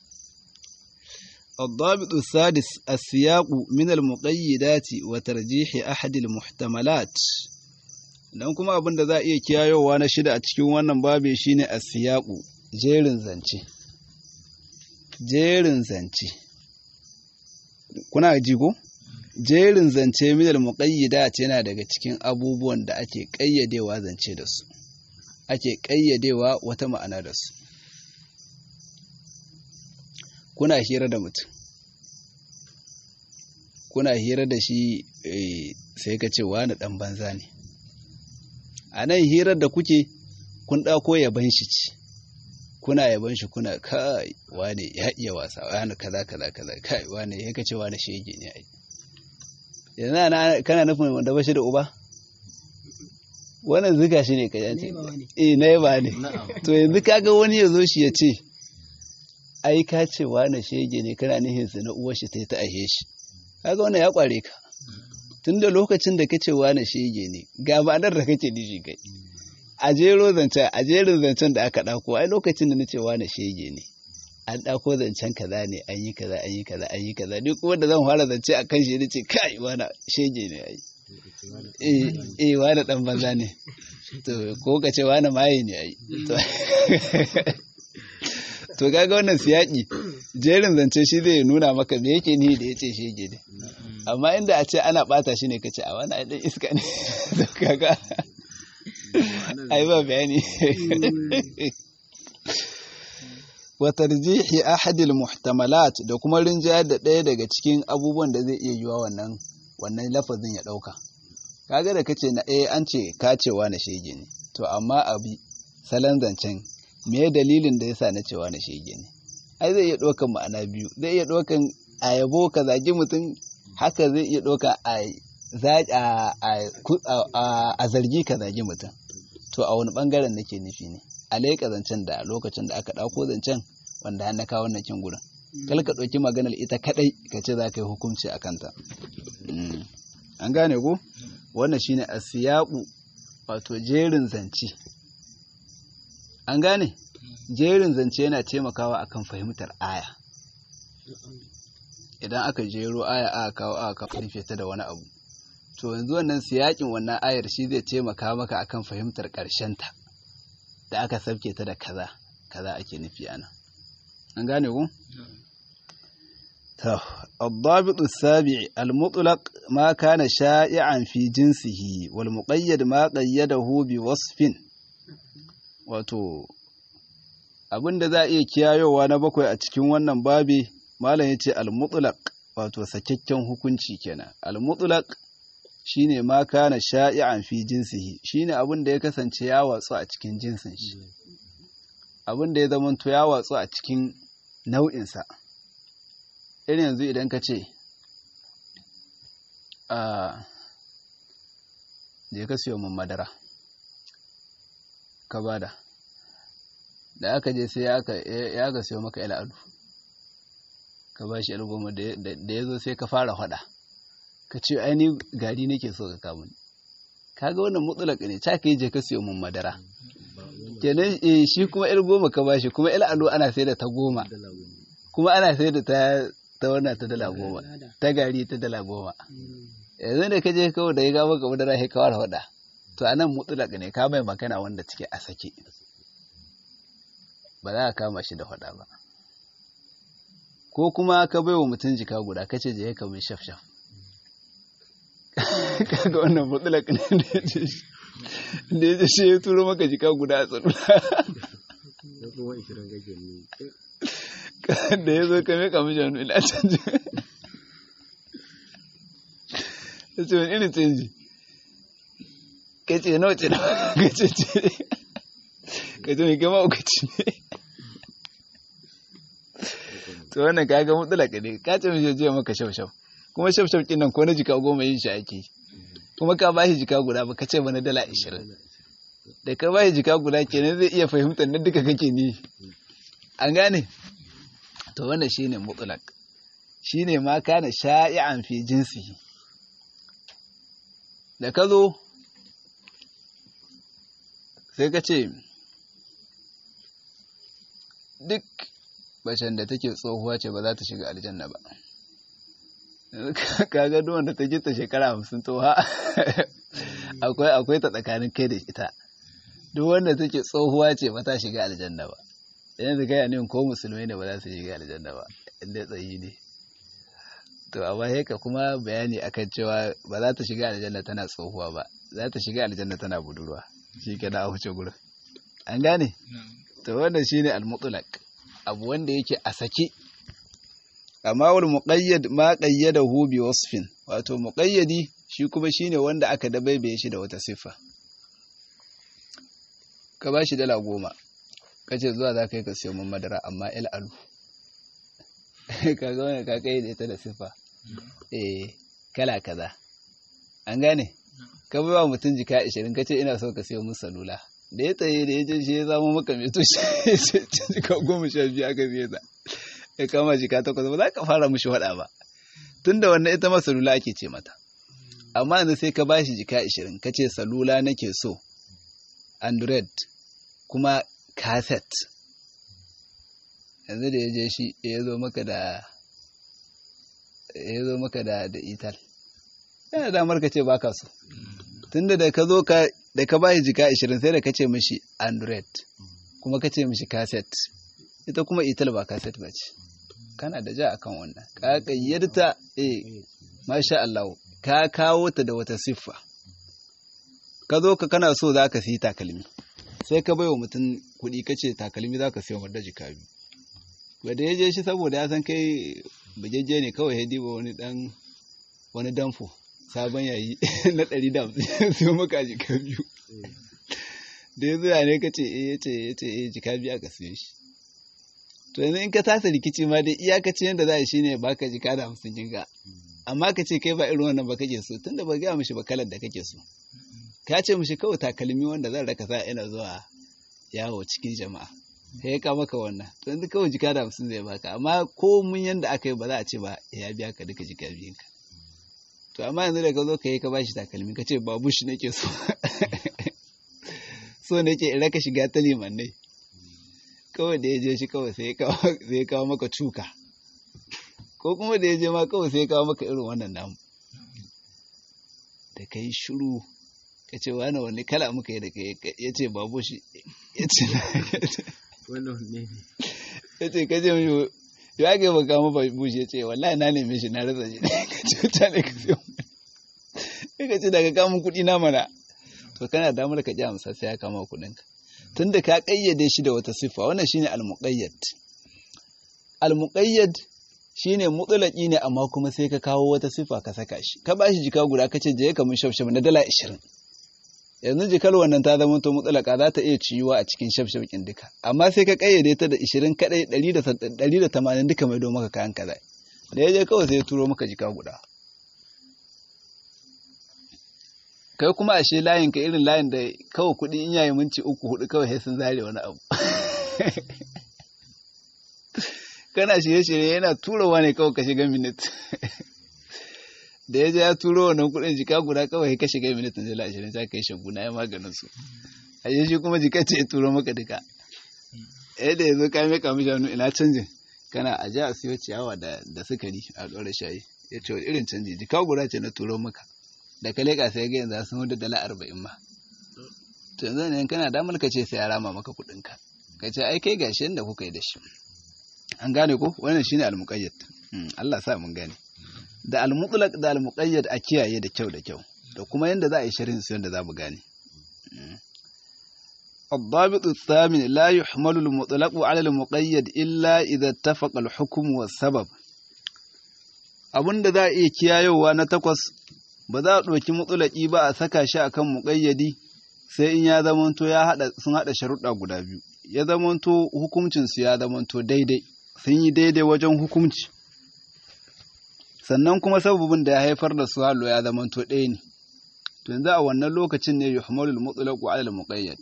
الضابط السادس السياق من المقيدات وترجيح أحد المحتملات dan kuma abin da za a iya kiyayowa na shida a cikin wannan babe shine as-siyaqu jerin zance jerin zance kuna ji ko jerin zance min al-muqayyidat yana daga cikin abubuwan da ake kayyadewa zance da su ake kayyadewa wata ma'ana da su kuna hira da mutum kuna hira da shi sai ka ce wani ɗan banza ne a nan hirar da kuke kun ɗako yaban shi ci kuna yaban shi kuna kai wane ya iya wasa wani kaza kaza kaza kai wane ya kace wani shege ne ai yanzu kana nufin wanda ba shi da uba wannan zuga shi ne ka yace eh na yaba ne to yanzu kaga wani ya zo shi ya ce ai ka ce wane shege ne kana nihin su na uwar shi ta ta ahe shi kaga wannan ya kware ka tun da lokacin da kace wane shege ne ga ma'anar da kake nishi kai a jero zancen a jerin zancen da aka dauko ai lokacin da nace wane shege ne an dauko zancen kaza ne an yi kaza an yi kaza an yi kaza duk wanda zan fara zance a kan shi nace kai wane shege ne ai eh eh wane dan banza ne to ko ka ce wane maye ne ai to kaga wannan siyaki jerin zance shi zai nuna maka me yake ni da yace shege ne amma inda a ce ana bata shi ne kace a wani dan iska ne to kaga ai ba bayani wa tarjihi ahad al muhtamalat da kuma rinjayar da ɗaya daga cikin abubuwan da zai iya yiwa wannan wannan lafazin ya dauka kaga da kace na eh an ce kacewa na shege ne to amma abi salon zancen me dalilin da yasa na cewa na shege ne ai zai iya ɗaukan ma'ana biyu zai iya ɗaukan a yabo ka zagi mutum haka zai iya ɗauka a zargi ka zagi mutum to a wani ɓangaren nake nufi ne a laika zancen da lokacin da aka ɗauko zancen wanda har na kawo wannan kin gurin kal ka ɗauki maganar ita kaɗai ka ce za ka yi hukunci a kanta an gane ko wannan shine asiyaku wato jerin zance an gane jerin zance yana taimakawa akan fahimtar aya idan aka jero aya aka kawo aka rufe ta da wani abu to yanzu wannan siyakin wannan ayar shi zai taimaka maka akan fahimtar ta da aka sabke ta da kaza kaza ake nufi ana an gane ku to الضابط السابع المطلق ما كان شائعا في جنسه والمقيد ما قيده بوصف wato abin da za a iya kiyayowa na bakwai a cikin wannan babi malam ya ce al-mutlaq wato sakakken hukunci kenan al-mutlaq shine ma kana sha'i'an fi jinsihi shine abin da ya kasance ya watsu a cikin jinsin shi abin da ya zamanto ya watsu a cikin nau'insa irin yanzu idan ka ce a je ka siyo min madara ka bada da aka je sai ya ka siyo maka al'adu ka ba shi goma da ya zo sai ka fara hada ka ce aini gari nake so ka kamun kaga wannan mutsulaka ne ta ka yi je ka siyo min madara kenan eh shi kuma il goma ka bashi kuma il alo ana sai da ta goma kuma ana sai da ta ta wannan ta dala goma ta gari ta dala goma yanzu da ka je kawai da ya ga maka madara sai ka fara hada to anan mutsulaka ne ka mai magana wanda take a sake ba za ka kama shi da hada ba ko kuma ka bai wa mutum jika guda ka ce je ka mai shaf shaf kaga wannan mutsulak ne da ya ce shi da ya ce shi ya turo maka jika guda a tsarula da ya zo ka mai kamar shanu ila canji ya ce wani irin canji ka ce nawa ce nawa ka ce ce ka ce mai gama ukaci ne to wannan kaga mutsulaka ne ka ce mai je maka shaf shaf kuma shaf shaf nan ko na jika goma yin shi ake kuma ka bashi jika guda ba ka ce mana dala ashirin da ka bashi jika guda kenan zai iya fahimtar na duka kake ni an gane to wannan shine mutlaq shine ma kana sha'i'an fi jinsi da ka zo sai ka ce duk bacin da take tsohuwa ce ba za ta shiga aljanna ba kaga duk wanda ta gita shekara hamsin tsoha akwai akwai ta tsakanin kai da ita duk wanda take tsohuwa ce ba ta shiga aljanna ba idan da kai ne ko musulmai ne ba za su shiga aljanna ba inda tsayi ne to amma haka kuma bayani akan cewa ba za ta shiga aljanna tana tsohuwa ba za ta shiga aljanna tana budurwa shi ke da a wuce gurin an gane to wannan shine al-mutlaq abu wanda yake a sake amma wal muqayyad ma qayyadahu bi wasfin wato muqayyadi shi kuma shine wanda aka dabaibaye shi da wata siffa ka bashi dala goma kace zuwa za ka yi ka siyo min madara amma il alu kaga wannan ka kai da ita da siffa eh kala kaza an gane ka bai wa mutum jika 20 kace ina so ka siyo min salula da ya tsaye da ya je shi ya zama maka mai to shi jika goma sha biyu aka biye ta ya kama jika takwas ba za ka fara mushi waɗa ba tun da wannan ita ma salula ake ce mata amma yanzu sai ka bashi jika ashirin ka ce salula nake so android kuma cassette yanzu da ya je shi ya zo maka da ya zo maka da da ital yana damar ka ce baka so tunda da ka zo ka da ka bashi jika 20 sai da ka ce mishi android kuma ka ce mishi cassette ita kuma ital ba cassette ba ce kana da ja akan wannan ka kayyarta eh masha Allah ka kawo ta da wata siffa ka zo ka kana so za ka siyi takalmi sai ka baiwa mutum kuɗi ka ce takalmi za ka siya wadda jika biyu wadda ya je shi saboda ya san kai bujeje ne kawai ya diba wani dan wani danfo sabon yayi na ɗari da hamsin siyo maka jika biyu da ya zuwa ne ka ce eh ya ce ya ce eh jika biyu aka siyo shi to yanzu in ka tasa rikici ma dai iyakacin yadda za a shi ne baka jika da hamsin jinga amma ka ce kai ba irin wannan ba kake so tunda ba gaya mishi ba kalar da kake so ka ce mishi kawai takalmi wanda zan raka sa ina zuwa yawo cikin jama'a sai ya ka maka wannan to yanzu kawai jika da hamsin zai baka amma ko mun yanda aka yi ba za a ce ba ya biya ka duka jika biyun ka to amma yanzu da ka zo ka yi ka bashi takalmi ka ce babu shi nake so so nake in raka shiga ta limannai kawai da ya je shi kawai sai ya kawo maka cuka ko kuma da ya je ma kawai sai ya kawo maka irin wannan namu da ka yi shiru ka ce wani wani kala muka yi da ka ya ce babu shi ya ce ya ce ka ce mishi ya ga baka mu babu shi ya ce wallahi na neme shi na rasa shi ka ce ta ne ka ce ya ka ce daga kamun kuɗi na mana to kana damar ka ji amsa sai ya kama kuɗinka tunda ka ƙayyade shi da wata siffa wannan shine al-muqayyad al-muqayyad shine mutulaki ne amma kuma sai ka kawo wata sifa ka saka shi ka bashi jika guda ka ce je ka mun shafshaf na dala ashirin yanzu jikar wannan ta zama to mutulaka za ta iya ciyuwa a cikin shafshafkin duka amma sai ka kayyade ta da ashirin kadai ɗari da tamanin duka mai don maka kayan kaza da ya je kawai sai ya turo maka jika guda kai kuma ashe layin ka irin layin da kawai kuɗi in yayi minci uku hudu kawai sai sun zare wani abu kana shirye-shirye yana turowa ne kawai ka shiga minit da ya je ya turo wannan kuɗin jika guda kawai ka shiga minit na jala ashirin sai ka yi shaguna ya maganin su a shi kuma jika ce ya turo maka duka yadda ya zo ka mai kamun shanu ina canjin kana a ja a siyo ciyawa da sukari a ɗora shayi ya ce irin canji jika guda ce na turo maka da ka leƙa sai ga yanzu sun hudu dala arba'in ma to yanzu ne kana damar ka ce sai ya rama maka kuɗinka ka ce ai kai gashi yadda kuka yi da shi an gane ko wannan shine al-muqayyad Allah sa mun gane da al-mutlaq da al-muqayyad a kiyaye da kyau da kyau da kuma yanda za a yi sharhin su yanda za mu gane الضابط الثامن لا يحمل المطلق على المقيد إلا إذا اتفق الحكم والسبب abinda za a iya kiyayowa na takwas ba za a ɗauki mutsulaki ba a saka shi akan muƙayyadi sai in ya zamanto ya haɗa sun haɗa sharuɗa guda biyu ya zamanto hukuncinsu ya zamanto daidai sun yi daidai wajen hukunci sannan kuma sababin da ya haifar da su halo ya zamanto ɗaya ne to yanzu a wannan lokacin ne yuhmalul mutlaq ala al muqayyad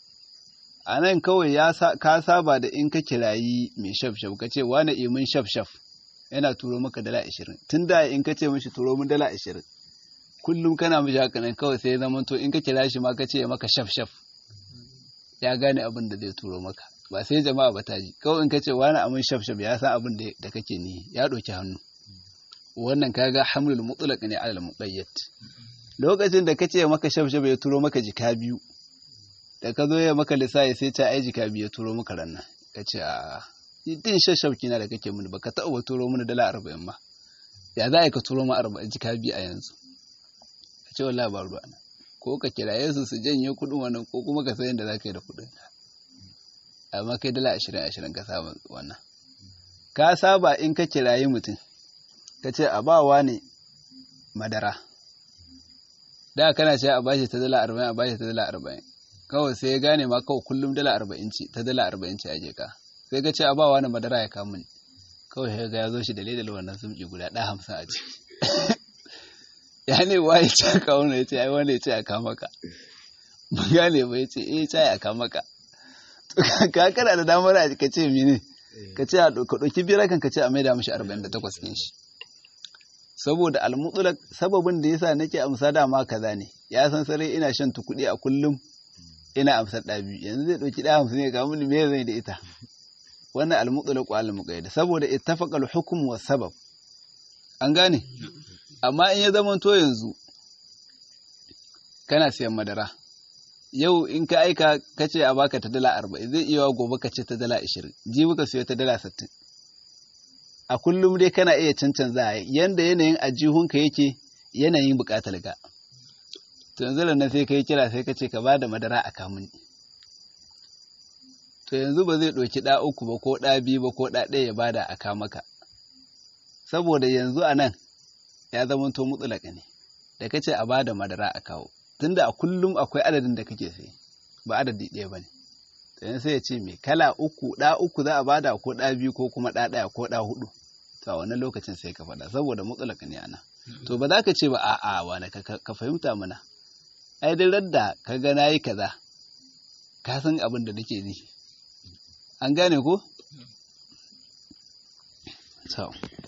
a nan kawai ya ka saba da in ka kirayi mai shafshaf ka ce wani imin shafshaf yana turo maka dala ashirin tun da in ka ce mishi turo min dala ashirin kullum kana mishi haka nan kawai sai ya zama to in ka kira shi ma ka ce maka shafshaf ya gane abin da zai turo maka ba sai jama'a ba ta ji kawai in ka ce wani amin shafshaf ya san abin da kake ni ya ɗauki hannu wannan kaga hamlul mutlaq ne alal muqayyad lokacin da ka ce maka shafshaf ya turo maka jika biyu da ka zo ya maka lissafi sai ta ai jika biyu ya turo maka rannan ka ce a din shafshaf kina da kake mini baka taɓa turo mini dala arba'in ma ya za a ka turo ma arba'in jika biyu a yanzu ka ce wallahi ba ruwa ko ka kiraye su su janye kuɗin wannan ko kuma ka san yadda za ka yi da kuɗin amma kai dala ashirin ashirin ka saba wannan ka saba in ka kirayi mutum ka ce a bawa ne madara da kana ce a bashi ta dala arba'in a bashi ta dala arba'in kawai sai ya gane ma kawai kullum dala arba'in ce ta dala arba'in ce a je ka sai ka ce a bawa ne madara ya kamun kawai ya ga ya zo shi da ledal wannan sumki guda ɗaya hamsin a ciki ya ne wa ya ce a kawo ya ce ai wanda ya ce a kama ka ba gane ba ya ce eh ce a kama ka ka kana da damar a ka ce mene ka ce ka ɗauki biyar kan ka ce a maida mashi arba'in da takwas ɗin shi saboda almutulak sababin da yasa nake amsa dama kaza ne ya san sarai ina shan kuɗi a kullum ina amsar ɗa biyu yanzu zai ɗauki ɗaya hamsin ne ga mun me zai da ita wannan almutulak wa almuqayyad saboda ittafaqa alhukm wa sabab an gane amma in ya zama to yanzu kana siyan madara yau in ka aika ka ce a baka ta dala arba'in zai iya gobe ka ce ta dala ashirin jibi ka siyo ta dala sittin a kullum dai kana iya cancanza yanda yanayin ajihunka yake yanayin buƙatar ga to yanzu da nan sai ka yi kira sai ka ce ka ba da madara a kamun to yanzu ba zai ɗauki ɗa uku ba ko ɗa biyu ba ko ɗa ɗaya ya bada a kamaka saboda yanzu a nan ya zama to mutsulaka ne da ka ce a ba da madara a kawo tunda a kullum akwai adadin da kake sai ba adadi ɗaya ba ne to sai ya ce mai kala uku ɗa uku za a bada ko ɗa biyu ko kuma ɗa ɗaya ko ɗa hudu to a wannan lokacin sai ka faɗa saboda mutsulaka ne ana to ba za ka ce ba a'a wani ka fahimta mana ai duk radda ka ga nayi kaza ka san abin da nake ni an gane ko to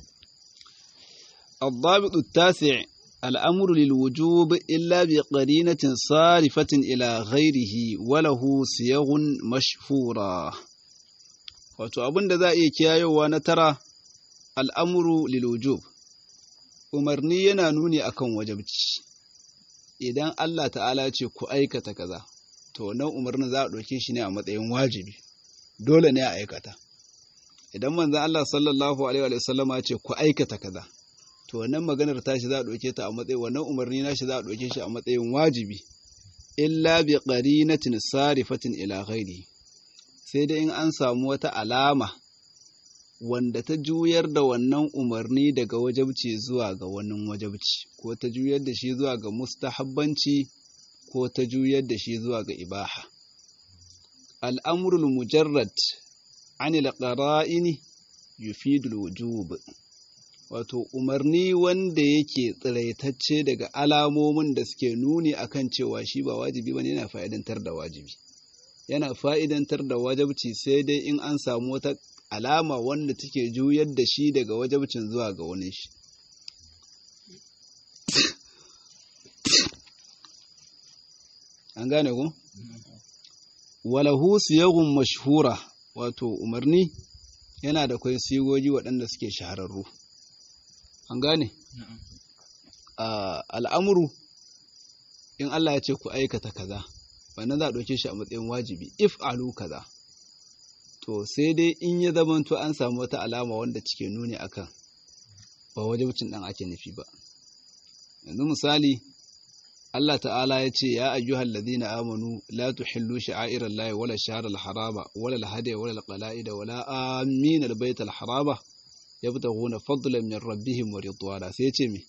الضابط التاسع الأمر للوجوب إلا بقرينة صارفة إلى غيره وله صيغ مشهورة wato abin da za a iya kiyayowa na tara al'amuru lilwujub umarni yana nuni akan wajabci idan Allah ta'ala ce ku aikata kaza to nan umarnin za a ɗauke shi ne a matsayin wajibi dole ne a aikata idan manzan Allah sallallahu alaihi wa sallama ce ku aikata kaza to wannan maganar tashi za a ɗauke ta a matsayin wannan umarni nashi za a ɗauke shi a matsayin wajibi illa bi qarinatin sarifatin ila ghairi sai dai in an samu wata alama wanda ta juyar da wannan umarni daga wajabci zuwa ga wani wajabci ko ta juyar da shi zuwa ga mustahabbanci ko ta juyar da shi zuwa ga ibaha al'amurul mujarrad anil qara'ini yufidul wujub wato umarni wanda yake tsiraitacce daga alamomin da suke nuni akan cewa shi ba wajibi bane yana fa'idantar da wajibi yana fa'idantar da wajabci sai dai in an samu wata alama wanda take juyar da shi daga wajabcin zuwa ga wani shi an gane ku walahu siyagun mashhura wato umarni yana da kwai sigogi waɗanda suke shahararru an gane al'amuru in Allah ya ce ku aikata kaza wannan za a ɗauke shi a matsayin wajibi if alu kaza to sai dai in ya zamanto an samu wata alama wanda cike nuni akan ba wajibcin ɗan ake nufi ba yanzu misali Allah ta'ala ya ce ya ayyuhal ladina amanu la tuhillu sha'airallahi wala shahral harama wala al-hadiya wala al-qala'ida wala amin al-bayt al-harama yabtaghuna fadlan min rabbihim wa ridwana sai ce me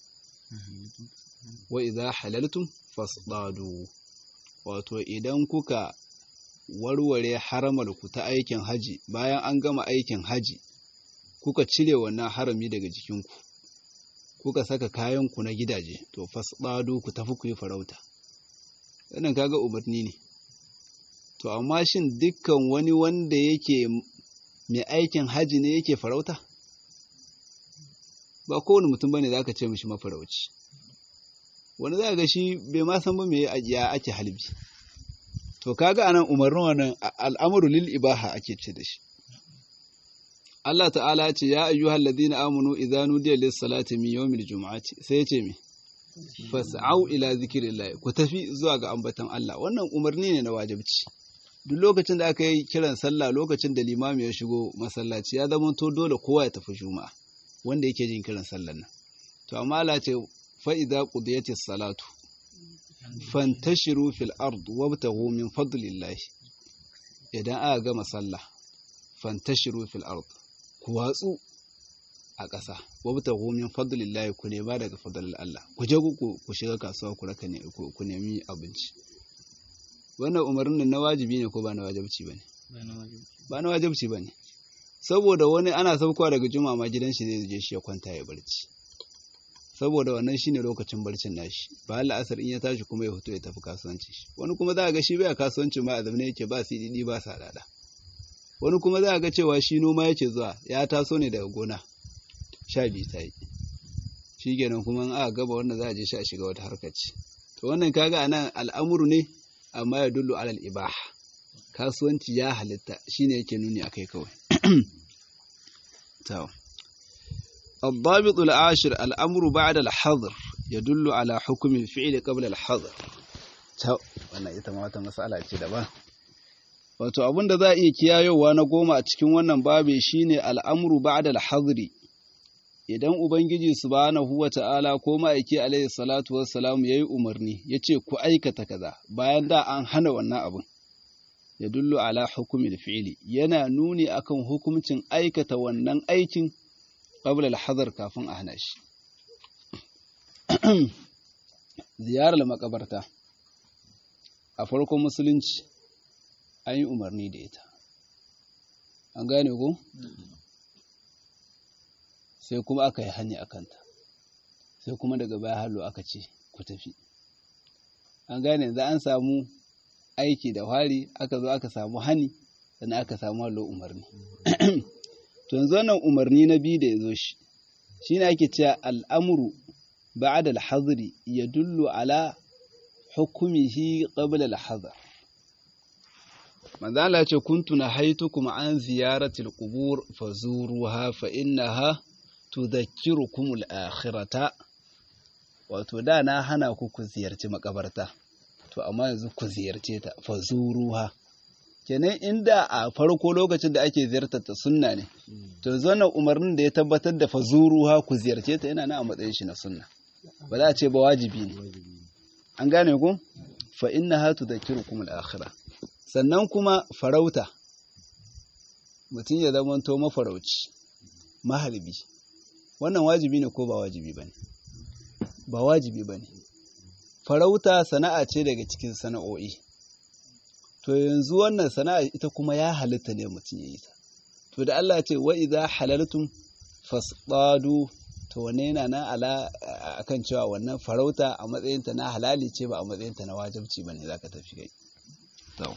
wa idha halaltum fasdadu wato idan kuka warware haramar ku ta aikin haji bayan an gama aikin haji kuka cire wannan harami daga jikinku kuka saka kayanku na gidaje to fasdadu ku tafi ku yi farauta wannan kaga umarni ne to amma shin dukkan wani wanda yake mai aikin haji ne yake farauta ba kowane mutum bane zaka ce mishi mafarauci wani za ga shi bai ma san ba me ya ake halbi to kaga anan umarnin wannan al'amru lil ibaha ake ce da shi Allah ta'ala ce ya ayyuhal ladina amanu idza nudiya lis salati min yawmil jumu'ati sai ya ce me fas'au ila zikrillah ku tafi zuwa ga ambatan Allah wannan umarni ne na wajibci duk lokacin da aka yi kiran sallah lokacin da limami ya shigo masallaci ya zama to dole kowa ya tafi juma'a wanda yake jin kiran sallar nan to amma Allah ce fa idza qudiyatis salatu fantashiru fil ard wabtaghu min fadlillah idan aka gama sallah fantashiru fil ard ku watsu a ƙasa wabtaghu min fadlillah ku nema daga fadlil Allah ku je ku ku shiga kasuwa ku raka ne ku nemi abinci wannan umarnin na wajibi ne ko ba na wajibci bane ba na wajibci bane saboda wani ana saukowa daga juma'a ma gidan shi zai je shi ya kwanta ya barci saboda wannan shine lokacin barcin nashi ba Allah asar in ya tashi kuma ya fito ya tafi kasuwanci shi wani kuma za ga shi bai kasuwanci ma a zamane yake ba CDD ba sadada wani kuma za ga cewa shi noma yake zuwa ya taso ne daga gona sha biyu ta yi shi kenan kuma in aka gaba wannan za a je shi a shiga wata harkar ce to wannan kaga anan al'amuru ne amma ya dullu alal ibaha kasuwanci ya halitta shine yake nuni akai kawai to الضابط العاشر الأمر بعد الحظر يدل على حكم الفعل قبل الحظر wannan ita ma wata matsala ce daban wato abin da za a iya kiyayowa na goma a cikin wannan babe shine al'amru ba'da al-hadri idan ubangiji subhanahu wata'ala ko ma'aiki alaihi salatu wassalam yayi umarni yace ku aikata kaza bayan da an hana wannan abin ya dullu ala hukumil fi'li yana nuni akan hukuncin aikata wannan aikin qabla al-hadar kafin a hana shi ziyarar makabarta a farkon musulunci an yi umarni da ita an gane ku sai kuma aka yi hani a kanta sai kuma daga baya hallo aka ce ku tafi an gane za an samu aiki da wari aka zo aka samu hani sannan aka samu hallo umarni to yanzu wannan umarni na biyu da ya zo shi shi ne ake cewa al'amuru ba'ad al-hazri ya dullu ala hukumihi qabla al-hazar manzala ce kuntu na haitukum an ziyaratil qubur fazuruha fa innaha tudhakkirukum al-akhirata wato da na hana ku ku ziyarci makabarta to amma yanzu ku ziyarce ta fazuruha kenan inda a farko lokacin da ake ziyartar ta sunna ne to yanzu wannan umarnin da ya tabbatar da fazuruha ku ziyarce ta yana na a matsayin shi na sunna ba za a ce ba wajibi ne an gane ku fa innaha tudhakkirukum al-akhirah sannan kuma farauta mutum ya zamanto mafarauci mahalbi wannan wajibi ne ko ba wajibi ba ne ba wajibi ba ne farauta sana'a ce daga cikin sana'o'i to yanzu wannan sana'a ita kuma ya halitta ne mutum ya yi ta to da Allah ce wa idza halaltum fasdadu to wane yana nan ala akan cewa wannan farauta a matsayinta na halali ce ba a matsayinta na wajibci bane zaka tafi kai to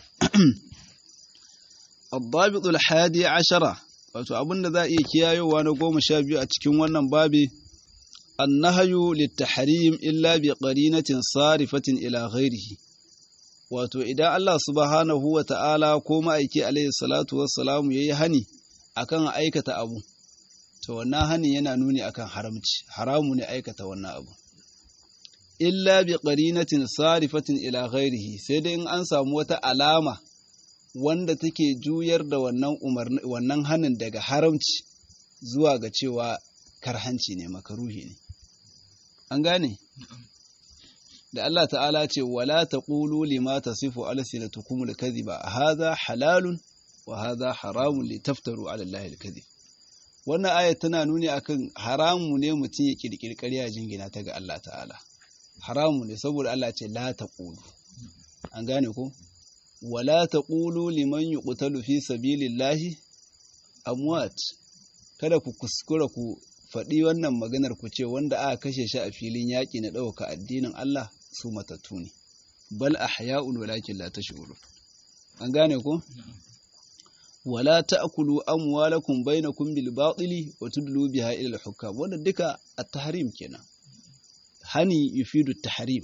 الضابط الحادي عشرة wato abin da za a iya kiyayowa na goma sha biyu a cikin wannan babi annahayu littahrim illa bi qarinatin sarifatin ila ghairihi wato idan Allah subhanahu wa ta'ala ko ma'aiki alaihi salatu wassalamu yayi hani akan aikata abu to wannan hani yana nuni akan haramci haramu ne aikata wannan abu illa bi qarinatin sarifatin ila ghairihi sai dai in an samu wata alama wanda take juyar da wannan umarni wannan hanin daga haramci zuwa ga cewa karhanci ne makaruhi ne an gane da Allah ta'ala ce wala taqulu lima tasifu alsinatukum alkadhiba hadha halalun wa hadha haramun litaftaru ala allahi alkadhib wannan aya tana nuni akan haramu ne mutum ya kirkiri ƙarya jingina ta ga Allah ta'ala haramu ne saboda Allah ce la taqulu an gane ko wala taqulu liman yuqtalu fi sabilillahi amwat kada ku kuskura ku faɗi wannan maganar ku ce wanda aka kashe shi a filin yaƙi na ɗauka addinin Allah su matattu ne bal ahya'un walakin la tash'urun an gane ko wala ta'kulu amwalakum bainakum bil batili wa tudlu biha ila al hukam wannan duka at-tahrim kenan hani yufidu at-tahrim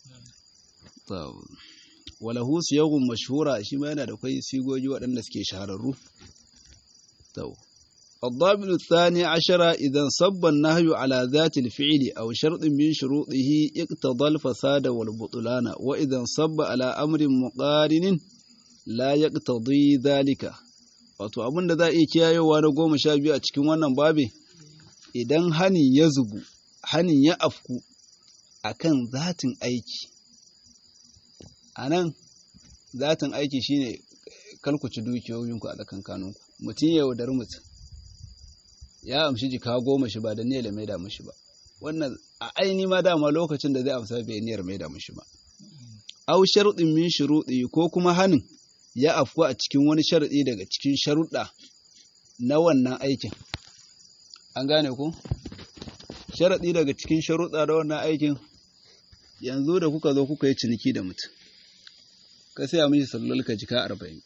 walahu siyagun mashhura shi ma yana da kai sigogi waɗanda suke shahararru to الضابط الثاني عشر إذا صب النهي على ذات الفعل أو شرط من شروطه اقتضى الفساد والبطلان وإذا صب على أمر مقارن لا يقتضي ذلك wato abin da za a iya kiyayewa na goma sha biyu a cikin wannan babi idan hani ya zubu hanin ya afku akan zatin aiki a nan zatin aiki shine kalkuci dukiyoyinku a tsakankaninku mutum ya yaudari mutum ya amshi jika goma shi ba da niyyar mai da mishi ba wannan a aini ma dama lokacin da zai amsa bai niyyar mai da mishi ba au sharuɗin min shuruɗi ko kuma hanin ya afku a cikin wani sharaɗi daga cikin sharuɗa na wannan aikin an gane ku sharaɗi daga cikin sharuɗa da wannan aikin yanzu da kuka zo kuka yi ciniki da mutum ka saya mishi sallar ka jika arba'in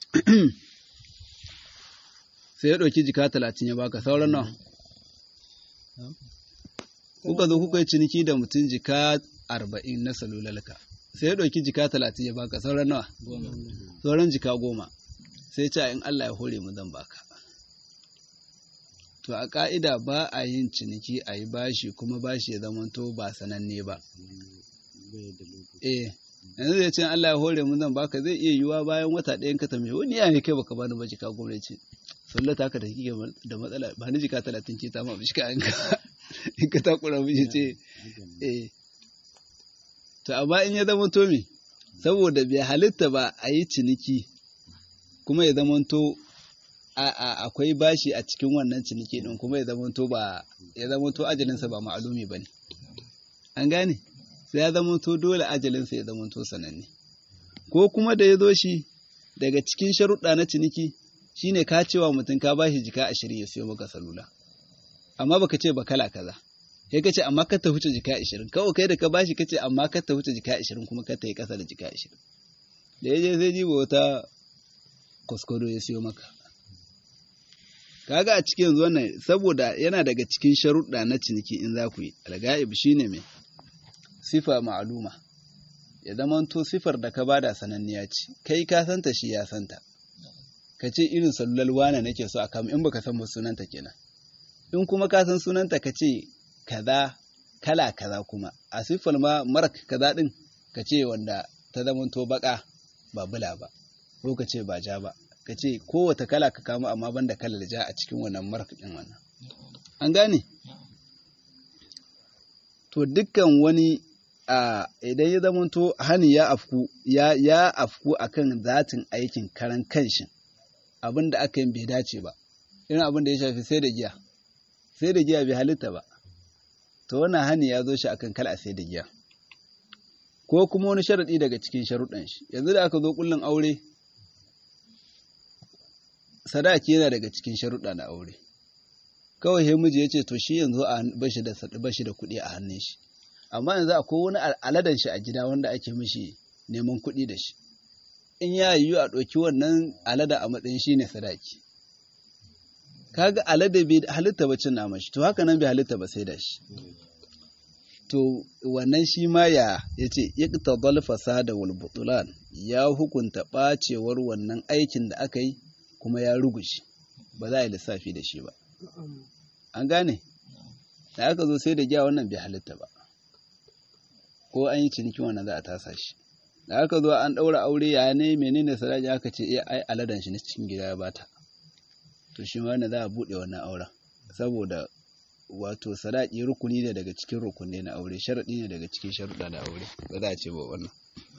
sai ya ɗauki jika talatin ya baka sauran nawa kuka zo kuka yi ciniki da mutum jika arba'in na salulalka sai ya ɗauki jika talatin ya baka sauran nawa sauran jika goma sai ce in Allah ya hore mu zan baka to a ƙa'ida ba a yin ciniki a yi bashi kuma bashi ya zamanto ba sananne ba eh yanzu zai ce Allah ya hore mu zan baka zai iya yiwuwa bayan wata ɗayan ka tambaye wani ya ne kai baka bani ba jika goma ya ce sallata haka da kike da matsala ba ni jika talatin ce ta ma bi shika in ka in ka takura miji ce eh to amma in ya zama to me saboda bai halitta ba a yi ciniki kuma ya zama to akwai bashi a cikin wannan ciniki din kuma ya zama to ba ya zama to ajalinsa ba ma'alumi bane an gane sai ya zama to dole ajalinsa ya zama to sananne ko kuma da ya zo shi daga cikin sharuɗa na ciniki shine ka cewa mutum ka bashi jika ashirin ya siyo maka salula amma baka ce ba kala kaza sai ka ce amma ka ta huce jika ashirin kawai kai da ka bashi ka ce amma ka ta huce jika ashirin kuma ka ta yi kasa da jika ashirin da ya je zai jiba wata kuskure ya siyo maka kaga a cikin yanzu wannan saboda yana daga cikin sharuɗa na ciniki in za ku yi alga'ib shine mai sifa ma'aluma ya zamanto sifar da ka bada sananniya ce kai ka santa shi ya santa ka ce irin salulal wane nake so a kama in baka san ba sunanta kenan in kuma ka san sunanta ka ce kaza kala kaza kuma a siffar ma marak kaza din ka ce wanda ta zamanto baka ba bula ba ko ka ce ba ja ba ka ce kowace kala ka kama amma banda kalar ja a cikin wannan marak din wannan an gane to dukkan wani a idan ya zamanto hani ya afku ya ya afku akan zatin aikin karan kanshi abin da aka yi bai dace ba irin abin da ya shafi sai da giya sai da giya bai halitta ba to wannan hani ya zo shi akan kala sai da giya ko kuma wani sharaɗi daga cikin sharuɗan shi yanzu da aka zo kullun aure sadaki yana daga cikin sharuɗa na aure kawai he miji ya ce to shi yanzu a bashi da bashi da kuɗi a hannun shi amma yanzu akwai wani aladan shi a gida wanda ake mishi neman kuɗi da shi in ya yiwu a ɗauki wannan alada a matsayin shi ne sadaki kaga alada bai halitta ba cin naman shi to haka nan bai halitta ba sai da shi to wannan shi ma ya yace iqtadal fasada wal butulan ya hukunta bacewar wannan aikin da aka yi kuma ya rugushe ba za a yi lissafi da shi ba an gane da aka zo sai da giya wannan bai halitta ba ko an yi cinikin wannan za a tasa shi da aka zo an ɗaura aure ya ne menene sadaki aka ce eh ai aladan shi na cikin gida ya bata to shi ma za a buɗe wannan auren saboda wato sadaki rukuni ne daga cikin rukunai na aure sharaɗi ne daga cikin sharuɗa na aure ba za a ce ba wannan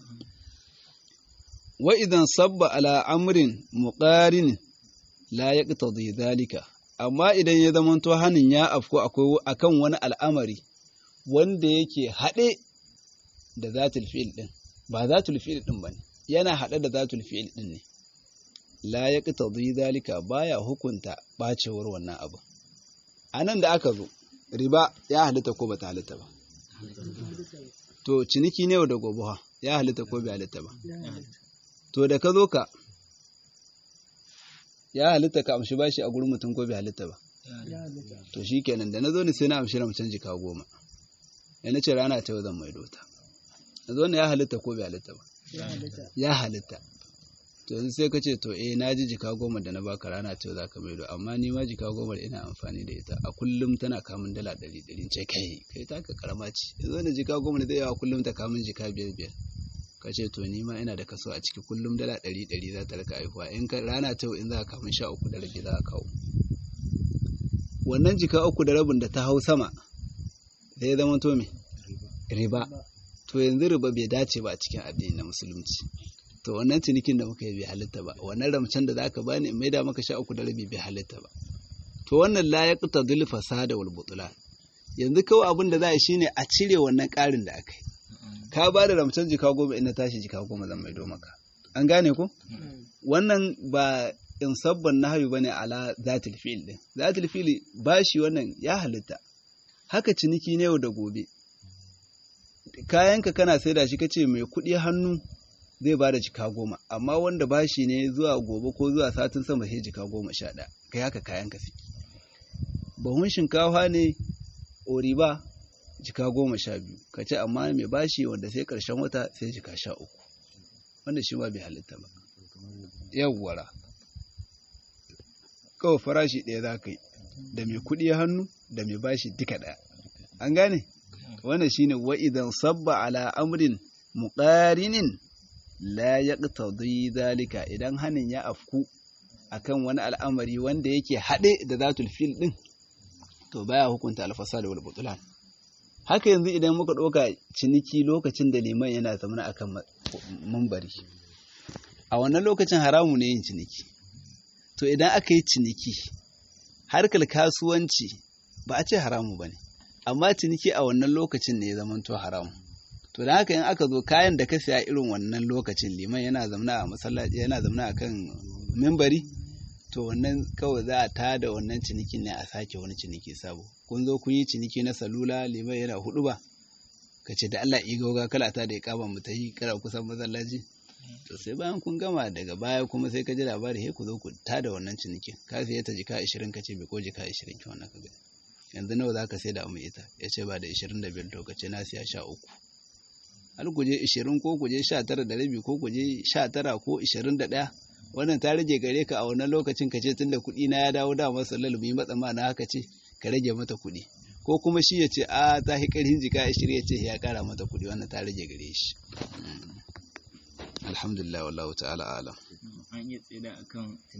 wa idan sabba ala amrin muqarin la yaqtadi dhalika amma idan ya zamanto hanin ya afko akwai akan wani al'amari wanda yake haɗe da zatul fi'il din ba zatul fi'il din bane yana haɗe da zatul fi'il din ne la yaqtadi dhalika baya hukunta bacewar wannan abu anan da aka zo riba ya halitta ko bata halitta ba to ciniki ne da gobe ya halitta ko bai halitta ba to da ka zo ka ya halitta ka amshi bashi a gurin mutum ko bai halitta ba to shi kenan da na zo ni sai na amshi ramcin jika goma ya na ce rana ta yau zan maido ta na zo ne ya halitta ko bai halitta ba ya halitta to yanzu sai ka ce to eh na ji jika goma da na baka rana ta yau za ka maido amma ni ma jika goma da ina amfani da ita a kullum tana kamun dala ɗari ɗari ce kai kai ta ka karama ce yanzu da jika goma da zai yawa kullum ta kamun jika biyar biyar ka ce to ni ma ina da kaso a ciki kullum dala ɗari ɗari za ta rika haihuwa in ka rana ta in za ka kamun sha uku da rabi za a kawo wannan jika uku da rabin da ta hau sama zai zama to me riba to yanzu riba bai dace ba a cikin addini na musulunci to wannan cinikin da muka yi bai halitta ba wannan ramcen da zaka bani in maida maka sha uku da rabi bai halitta ba to wannan la yaqtadil fasada wal butlan yanzu kawai abin da za a yi shine a cire wannan ƙarin da aka yi ka ba da ramcen jika goma in na tashi jika goma zan maido maka an gane ko wannan ba in sabban nahayu bane ala zatil fi'il din zatil fi'il bashi wannan ya halitta haka ciniki ne yau da gobe kayanka kana saida shi kace mai kuɗi hannu zai ba da jika goma amma wanda bashi ne zuwa gobe ko zuwa satin sama sai jika goma sha ɗaya kai haka kayanka suke bahun shinkafa ne oriba jika goma sha biyu ka ce amma mai bashi wanda sai ƙarshen wata sai jika sha uku wanda shi ma bai halitta ba yawwara kawai farashi ɗaya za ka yi da mai kuɗi hannu da mai bashi duka ɗaya an gane wannan shine wa idan sabba ala amrin muqarinin la yaqtadi zalika idan hanin ya afku akan wani al'amari wanda yake haɗe da zatul fil din to baya hukunta alfasad wal butlan haka yanzu idan muka ɗauka ciniki lokacin da liman yana zamana akan mambari a wannan lokacin haramu ne yin ciniki to idan aka yi ciniki harkar kasuwanci ba a ce haramu ba ne amma ciniki a wannan lokacin ne ya zamanto haramu to da haka in aka zo kayan da ka siya irin wannan lokacin liman yana zamana a masallaci yana zamana a kan mimbari to wannan kawai za a tada wannan cinikin ne a sake wani ciniki sabo kun zo kun yi ciniki na salula liman yana hudu ba ka ce da Allah igoga kala ta da ya kama mu ta yi kara kusan masallaci to sai bayan kun gama daga baya kuma sai ka ji labari he ku zo ku tada wannan cinikin ka siya ta jika 20 ka ce bai ko jika 20 ki wannan ka gani yanzu nawa za ka sai da mu ita ya ce ba da 25 to ka ce na siya 13 har ku je 20 ko ku je 19 da rabi ko ku je 19 ko 21 wannan ta rage gare ka a wannan lokacin ka ce tunda kuɗi na ya dawo da masa lalumi matsa ma na haka ce ka rage mata kuɗi ko kuma shi ya ce a ta hi ƙarfin jika 20 ya ce ya ƙara mata kuɗi wannan ta rage gare shi alhamdulillah wallahu ta'ala alam an iya tsida akan